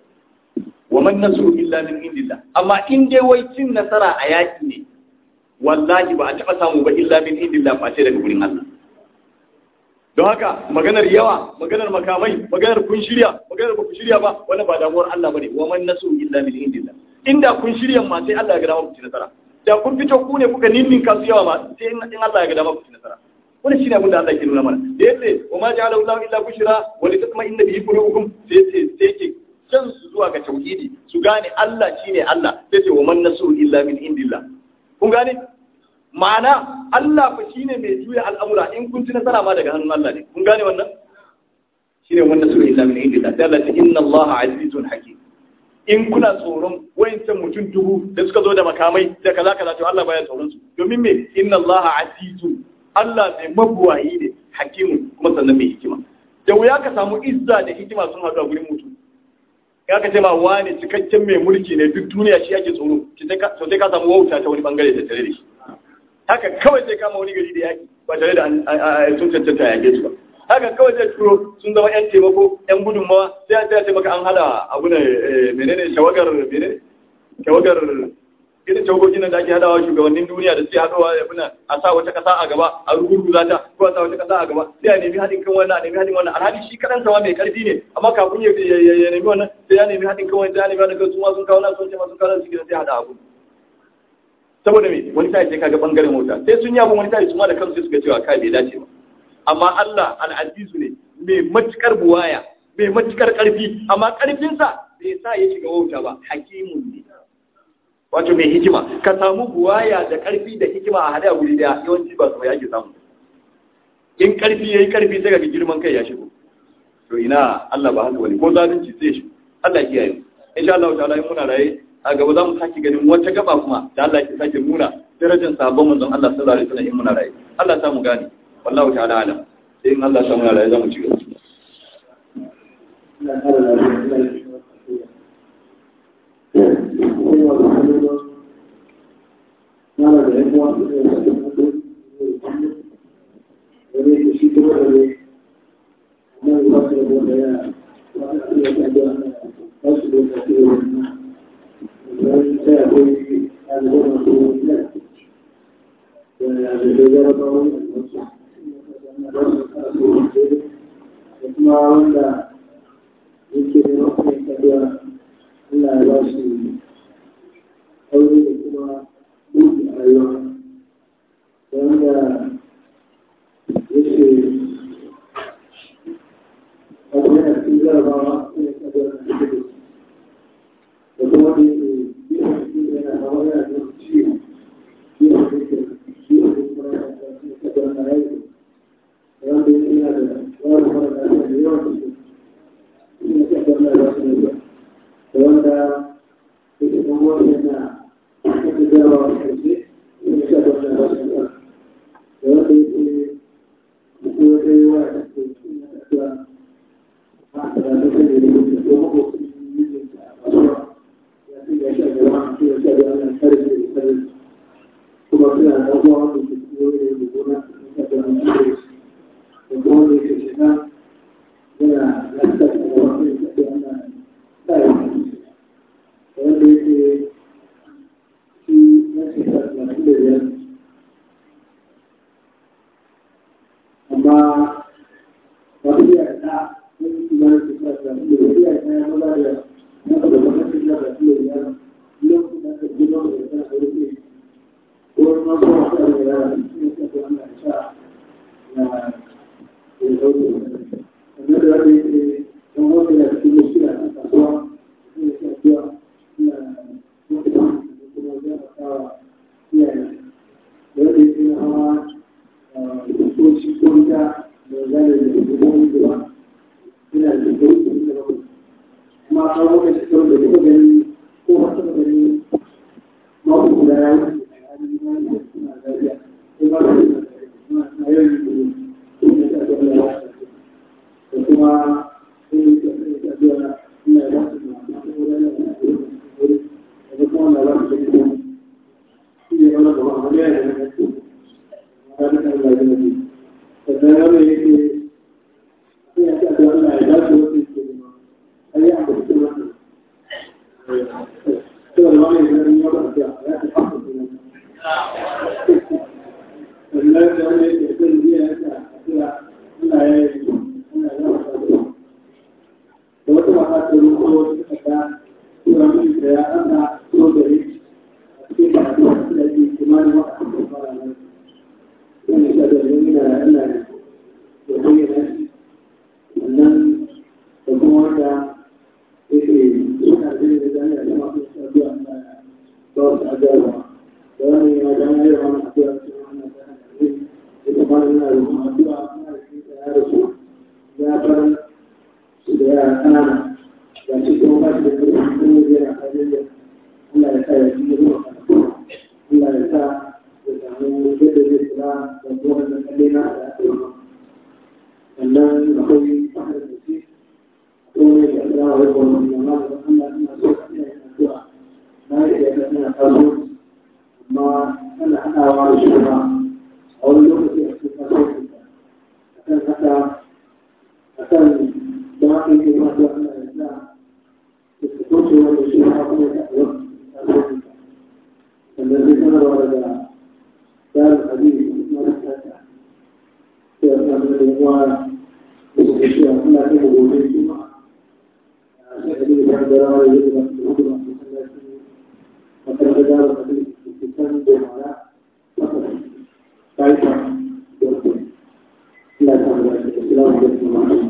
wa man nasru illa min indillah amma in dai wai cin nasara a yaki ne wallahi ba a taba samu ba illa min indillah ba ce daga gurin Allah don haka maganar yawa maganar makamai maganar kun shirya maganar ba ku shirya ba wannan ba damuwar Allah bane wa man nasru illa min indillah inda kun shirya ma sai Allah ya ga dama ku ci nasara da kun fito ku ne kuka ninnin kasu yawa ma sai in Allah ya ga dama ku ci nasara wani shine abin da Allah ke nuna mana da yace wa ma ja'ala Allahu illa bushra wa li tatma inna bihi qulubukum sai sai sai ke can su zuwa ga tauhidi su gane Allah shine Allah sai ce wa man nasru illa min indillah kun gane ma'ana Allah fa shine mai juya al'amura in kun ci nasara ma daga hannun Allah ne kun gane wannan shine wa man nasru illa min indillah sai Allah ce inna Allah azizun hakim in kuna tsoron wayancan mutum dubu da suka zo da makamai da kaza kaza to Allah baya tsoron su domin me inna Allah azizun Allah mai mabuwayi ne hakimu kuma sannan mai hikima da wuya ka samu izza da hikima sun haɗu a gurin mutum ya ka ce ma wani cikakken mai mulki ne duk duniya shi ake tsoro to sai ka samu wauta ta wani bangare da tare da shi haka kawai sai kama wani gari da yaki ba tare da sun cancanta a yake su ba haka kawai zai turo sun zama yan taimako yan gudunmawa sai a taimaka an hada abu ne menene shawagar menene shawagar irin tawagogin da ake hadawa shugabannin duniya da suke haɗawa ya fina a sa wata ƙasa a gaba a rugurguza ta ko a sa wata ƙasa a gaba sai a nemi haɗin kan wannan a nemi haɗin wannan alhali shi kaɗan sama mai ƙarfi ne amma kafin ya nemi wannan sai ya nemi haɗin kan wannan sai ya nemi haɗin kan su ma sun kawo nan sun ce ma sun kawo nan su sai haɗa abu saboda me wani sai sai kaga bangaren mota sai sun yi abun wani sai su ma da kansu suka cewa kai bai dace ba amma Allah al-azizu ne mai matukar buwaya mai matukar ƙarfi amma ƙarfinsa bai sa ya shiga wauta ba hakimun ne wato mai hikima ka samu buwaya da ƙarfi da hikima a hada guri daya yawanci ba su yake samu in ƙarfi yayi ƙarfi sai ga girman kai ya shigo to ina Allah ba haka bane ko zalunci sai shi Allah ya kiyaye insha Allah ta'ala in muna raye a gaba za mu sake ganin wata gaba kuma da Allah ya sake nuna darajar sabon manzon Allah sallallahu alaihi wasallam in muna raye Allah ya samu gane wallahu ta'ala alam sai in Allah ya samu raye za mu ci gaba suna shaɗi ana kare da kare kuma suna da abubuwa wanda ke cikin wani da gona suna shaɗi ana kare da kuma wanda ke shiga yana lantar da wani shaɗi ana kare da wanda yake shi ya shekara talatin da biyar amma ba su iya da wani kimanin shekara talatin da biyar iya kayan maza da na da gwamnatin da ba su iya biyar lokacin da aka gina da ya sa rufe ko ma ko wasu da ya ne ta ko ana sha na ya dauke sannan da wanda yake don wanda ya cikin mushkila a kasuwa ne ya sa ina mutum kuma zai kawo iyaye da wanda yake na hawa ko shi ko ita da zai da hukumomi da ba ina da sauki da ba kuma a kawo da shi da kuma gani ko wata da gani mako guda ya wuce a hannun ma da suna lafiya ko ba da suna na yau yi da ko da ta da Allah da kuma sai da ta da Allah ina da su da ma ko da ya da kuma na ba su da shi ne wannan da ba ya da ne ranar da Allah ya yi sannan wanda yake sai ya ce da Allah ya dace wasu ke nema ai ya ambaci da wannan to da wani da ya ba da ya ta fara da sannan da wanda yake zai yi ya ta cewa Allah ya yi Allah ya ba da da wata mata ta ruko ta ta cewa mun da ya ana so da yi a cikin ba da yake kimanin wata fara nan wani shaɗarwar yana yana da bayyana shi wannan da kuma wanda yake suna zai da zane da masu saduwa na ba su agarwa da wani yana da wani yawan wani addu'a cikin wannan zane da zai da kuma yana da kuma addu'a kuma da shi da ya rasu ya bar su da yara kanana ga shi kuma ba shi da ƙarfi kuma yana hajjar da Allah ya sa ya ci zuwa Allah ya sa da samu yadda zai kula da kowane kalle na da ake yi sannan akwai fahimtar da shi akwai wani da Allah ya wani wani yamma da Allah ina so ka iya yin addu'a na yi da ina kasuwanci amma ana haɗawa da shi ba a wani lokaci a cikin kasuwanci akan haka akan da haka yake ma da Allah ya sa da su kauce wanda shi ma kuma ya taɓa kasuwanci sannan zai sanarwa daga دار الحديث مرتفع في أسنان الإخوان والشيخ الله في وجود الجمعة شهدي بعد رأي يجب أن تكون وقد دار الحديث في سنة جمعة فقط كيف يكون لا تعمل السلام عليكم ورحمة الله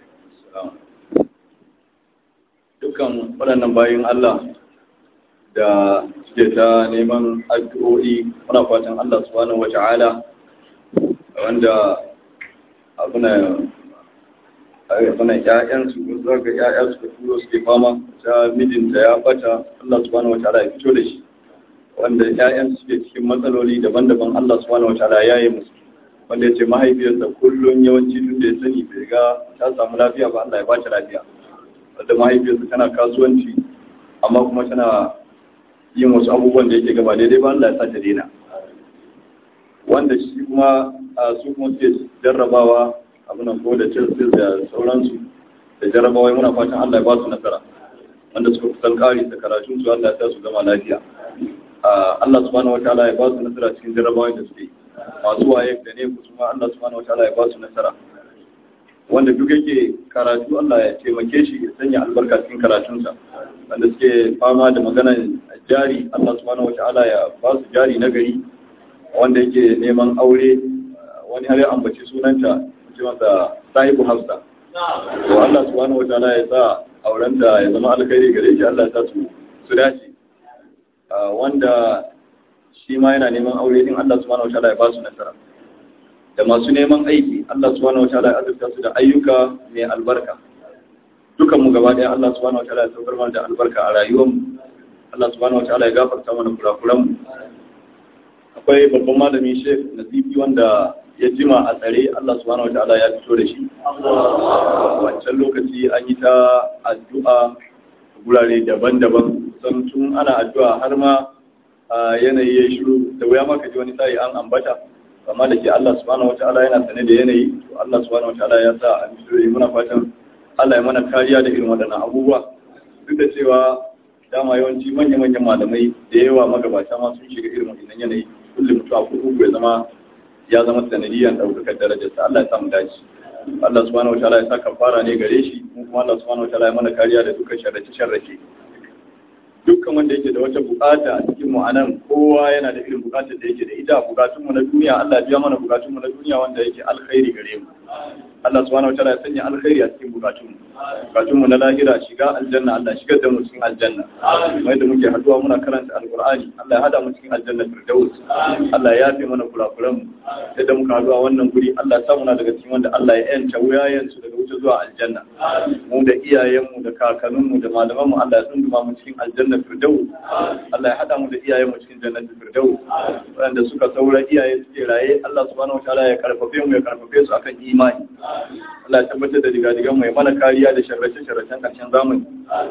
dukkan waɗannan bayan Allah da suke ta neman addu'o'i muna fatan Allah subhanahu wata'ala wanda abuna abuna ƴaƴan su ko ga ƴaƴan su turo suke fama ta mijinta ya bata Allah subhanahu wata'ala ya fito da shi wanda ƴaƴan su suke cikin matsaloli daban-daban Allah subhanahu wata'ala ya yi musu wanda ya ce mahaifiyarsa kullum yawanci tun da ya sani bai ga ta samu lafiya ba Allah ya ba ta lafiya wanda mahaifiyarsa tana kasuwanci amma kuma tana yin wasu abubuwan da yake gaba daidai ba Allah ya sa ta daina wanda shi kuma a su kuma suke jarrabawa abunan ko da Chelsea da sauransu da jarrabawa muna fatan Allah ya ba su nasara wanda suka kusan kari da karatun su Allah ya sa su zama lafiya Allah subhanahu wataala ya ba su nasara cikin jarrabawa da suke masu waye da ne kuma Allah subhanahu wataala ya ba su nasara wanda duk yake karatu Allah ya taimake shi ya sanya albarka cikin karatunsa wanda suke fama da maganar jari Allah subhanahu wata'ala ya ba su jari na gari wanda yake neman aure wani har ya ambaci sunanta ce masa sahibu hafsa to Allah subhanahu wata'ala ya sa aurenta ya zama alkhairi gare shi Allah ya sa su su dace wanda shi ma yana neman aure din Allah subhanahu wata'ala ya ba su nasara da masu neman aiki Allah subhanahu wataala ya azurta su da ayyuka mai albarka dukan mu gaba ɗaya Allah subhanahu wataala ya saukar mana da albarka a rayuwar mu Allah subhanahu wataala ya gafarta mana kurakuran mu akwai babban malami Sheikh Nasibi wanda ya jima a tsare Allah subhanahu wataala ya fito da shi wancan lokaci an yi ta addu'a gurare daban-daban kusan tun ana addu'a har ma yanayi ya shiru da wuya maka ji wani sai an ambata amma da ke Allah subhanahu wataala yana sane da yanayi to Allah subhanahu wataala ya sa a bishiyoyi muna fatan Allah ya mana kariya da irin waɗannan abubuwa duk da cewa dama yawanci manya-manyan malamai da yawa magabata ma sun shiga irin wannan yanayi kullum mutu a kurkuku ya zama ya zama sanadiyan ɗaukakar darajarsa Allah ya samu dace Allah subhanahu wataala ya saka fara ne gare shi mu kuma Allah subhanahu wataala ya mana kariya da dukkan sharrace sharrace dukkan wanda yake da wata bukata a cikin mu anan kowa yana da irin bukatar da yake da ita bukatun mu na duniya Allah ya biya mana bukatun mu na duniya wanda yake alkhairi gare mu Allah subhanahu wataala ya sanya alkhairi a cikin bukatun mu bukatun mu na lahira shiga aljanna Allah shigar da mu cikin aljanna mai da muke haduwa muna karanta alqur'ani Allah ya hada mu cikin aljanna firdaus Allah ya yafe mana kurakuran mu sai da muka haduwa wannan guri Allah ya sa muna daga cikin wanda Allah ya yanta wuyayen su daga wuce zuwa aljanna mu da iyayen mu da kakannin mu da malaman mu Allah ya tsunduma mu cikin aljanna firdaus Allah ya hada mu da iyayen mu cikin jannatul firdaus wanda suka saura iyaye suke raye Allah subhanahu wataala ya karfafe mu ya karfafe su akan imani Allah ya tabbatar da digadigan mu ya mana kariya da sharrace-sharracen ƙarshen zamani.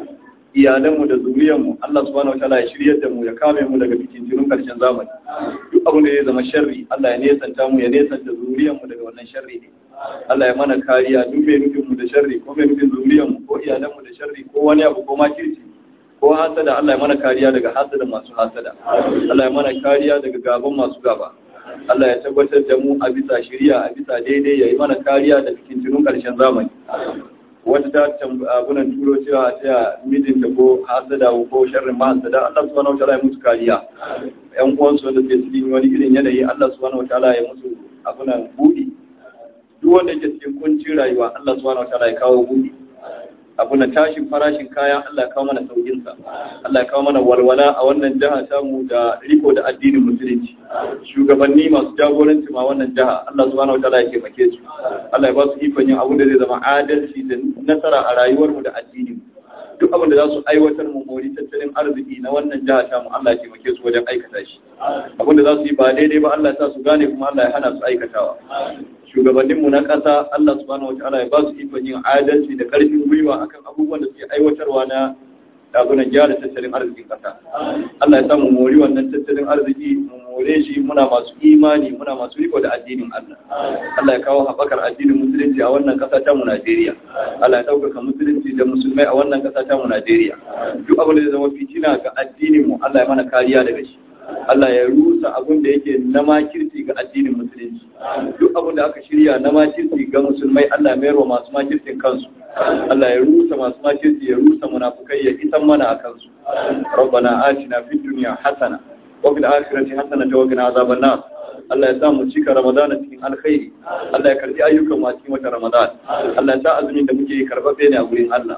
Iyalanmu da zuriyanmu Allah subhanahu wataala ya shiryar da mu ya kame mu daga fitintunun ƙarshen zamani. Duk abin da ya zama sharri Allah ya nesanta mu ya nesanta zuriyanmu daga wannan sharri ne. Allah ya mana kariya duk mai nufin mu da sharri ko mai nufin zuriyanmu ko iyalanmu da sharri ko wani abu ko makirci ko hasada Allah ya mana kariya daga hasada masu hasada. Allah ya mana kariya daga gaban masu gaba. Allah ya tabbatar da mu a bisa shirya a bisa daidai ya yi mana kariya da cikin tunun ƙarshen zamani. Wata ta abunan turo cewa ta mijinta ko hasada ko sharrin mahasada Allah subhanahu wataala ya musu kariya. Yan uwansu wanda ke cikin wani irin yanayi Allah subhanahu wataala ya musu abunan buɗi. Duk wanda ke cikin kuncin rayuwa Allah subhanahu wataala ya kawo buɗi. abu na tashin farashin kaya Allah ya kawo mana saukinsa Allah ya kawo mana walwala a wannan jiha samu da riko da addinin musulunci shugabanni masu jagoranci ma wannan jiha Allah subhanahu wataala ya taimake su Allah ya ba su ikon yin abu da zai zama adalci da nasara a rayuwarmu da addinin duk abin da za su aiwatar mu mori tattalin arziki na wannan jiha ta mu Allah ya taimake su wajen aikata shi abin da za su yi ba daidai ba Allah ya sa su gane kuma Allah ya hana su aikatawa shugabanninmu na ƙasa Allah subhanahu wa ta'ala ya ba su ikon yin adalci da ƙarfin gwiwa akan abubuwan da suke aiwatarwa na dagunan gyara tattalin arzikin ƙasa Allah ya samu mori wannan tattalin arziki mu more shi muna masu imani muna masu riko da addinin Allah Allah ya kawo haɓakar addinin musulunci a wannan ƙasa ta mu Najeriya Allah ya ɗaukaka musulunci da musulmai a wannan ƙasa ta mu Najeriya duk abin da zai zama fitina ga addinin mu Allah ya mana kariya daga shi Allah ya rusa abin da yake na makirci ga addinin musulunci duk abin da aka shirya na makirci ga musulmai Allah mayar wa masu makircin kansu Allah ya rusa masu makirci ya rusa munafukai ya isan mana a kansu rabbana atina fid dunya hasana wa fil akhirati hasana wa qina azaban nar Allah ya sa mu cika Ramadana cikin alkhairi Allah ya karbi ayyukan mu a cikin wata Ramadan Allah ya sa azumin da muke karbabe ne a gurin Allah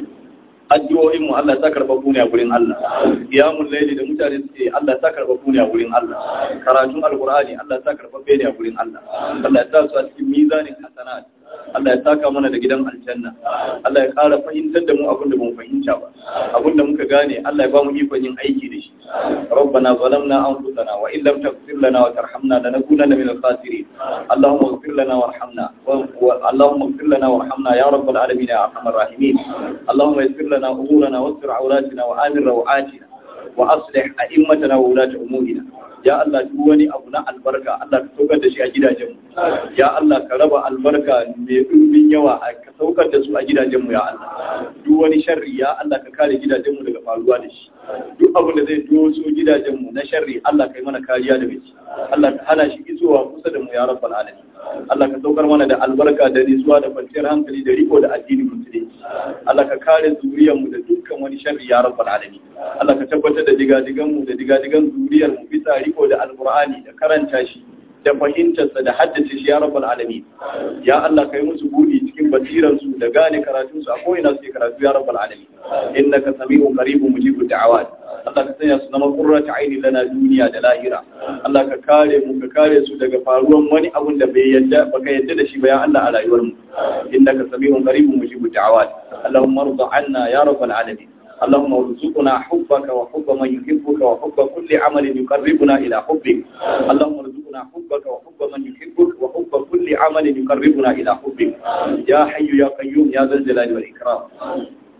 addu'o'in mu Allah ta karba ne a gurin Allah qiyamul layli da mutane suke Allah ta karba ne a gurin Allah karatun alqur'ani Allah ta karba ne a gurin Allah Allah ya sa su a cikin mizanin hasanat Allah ya saka mana da gidan aljanna Allah ya ƙara fahimtar da mu abin da mun fahimta ba abin da muka gane Allah ya ba mu ikon yin aiki da shi rabbana zalamna anfusana wa in lam taghfir lana wa tarhamna lanakunanna min al-khasirin allahumma ighfir lana warhamna wa allahumma ighfir lana warhamna ya rabbal alamin ya arhamar rahimin allahumma yassir lana umurana wastir awratina wa amir rawatina wa aslih a'immatana wa ulata umurina ya Allah duk wani abu na albarka Allah ka saukar da shi a gidajenmu ya Allah ka raba albarka mai ɗumbin yawa ka saukar da su a gidajenmu ya Allah duk wani sharri ya Allah ka kare gidajenmu daga faruwa da shi duk abin da zai doso gidajenmu na sharri Allah ka yi mana kariya daga shi Allah ka hana shi isowa kusa da mu ya rabbal alamin Allah ka saukar mana da albarka da nisuwa da kwanciyar hankali da riko da addinin musulunci Allah ka kare zuriyarmu da dukkan wani sharri ya rabbal alamin Allah ka tabbatar da digadiganmu da digadigan zuriyarmu bisa riko da alqur'ani da karanta shi da fahimtarsa da haddace shi ya rabbal alamin ya Allah kai musu budi cikin basiransu da gane karatunsu a ko'ina suke karatu ya rabbal alamin innaka sami'un qaribun mujibud da'awat Allah ka sanya su zama qurratu aini lana duniya da lahira Allah ka kare mu ka kare su daga faruwan wani abun da bai yadda baka yadda da shi ba ya Allah a rayuwar mu innaka sami'un qaribun mujibud da'awat Allahumma arda 'anna ya rabbal alamin اللهم ارزقنا حبك وحب من يحبك وحب كل عمل يقربنا إلى حبك اللهم ارزقنا حبك وحب من يحبك وحب كل عمل يقربنا إلى حبك يا حي يا قيوم يا ذا الجلال والإكرام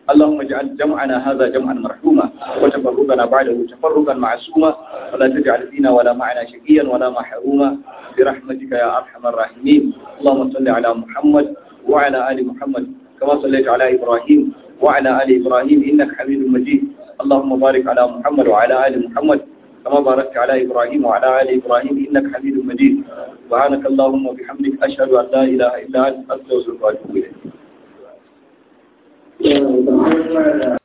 اللهم اجعل جمعنا هذا جمعا مرحوما وتفرقنا بعده تفرقا معصوما ولا تجعل فينا ولا معنا شقيا ولا محروما برحمتك يا ارحم الراحمين اللهم صل على محمد وعلى ال محمد كما صليت على ابراهيم وعلى ال ابراهيم انك حميد مجيد اللهم بارك على محمد وعلى ال محمد كما باركت على إبراهيم وعلى آل إبراهيم إنك حميد مجيد سبحانك اللهم وبحمدك أشهد أن لا إله إلا أنت أستغفرك وأتوب إليك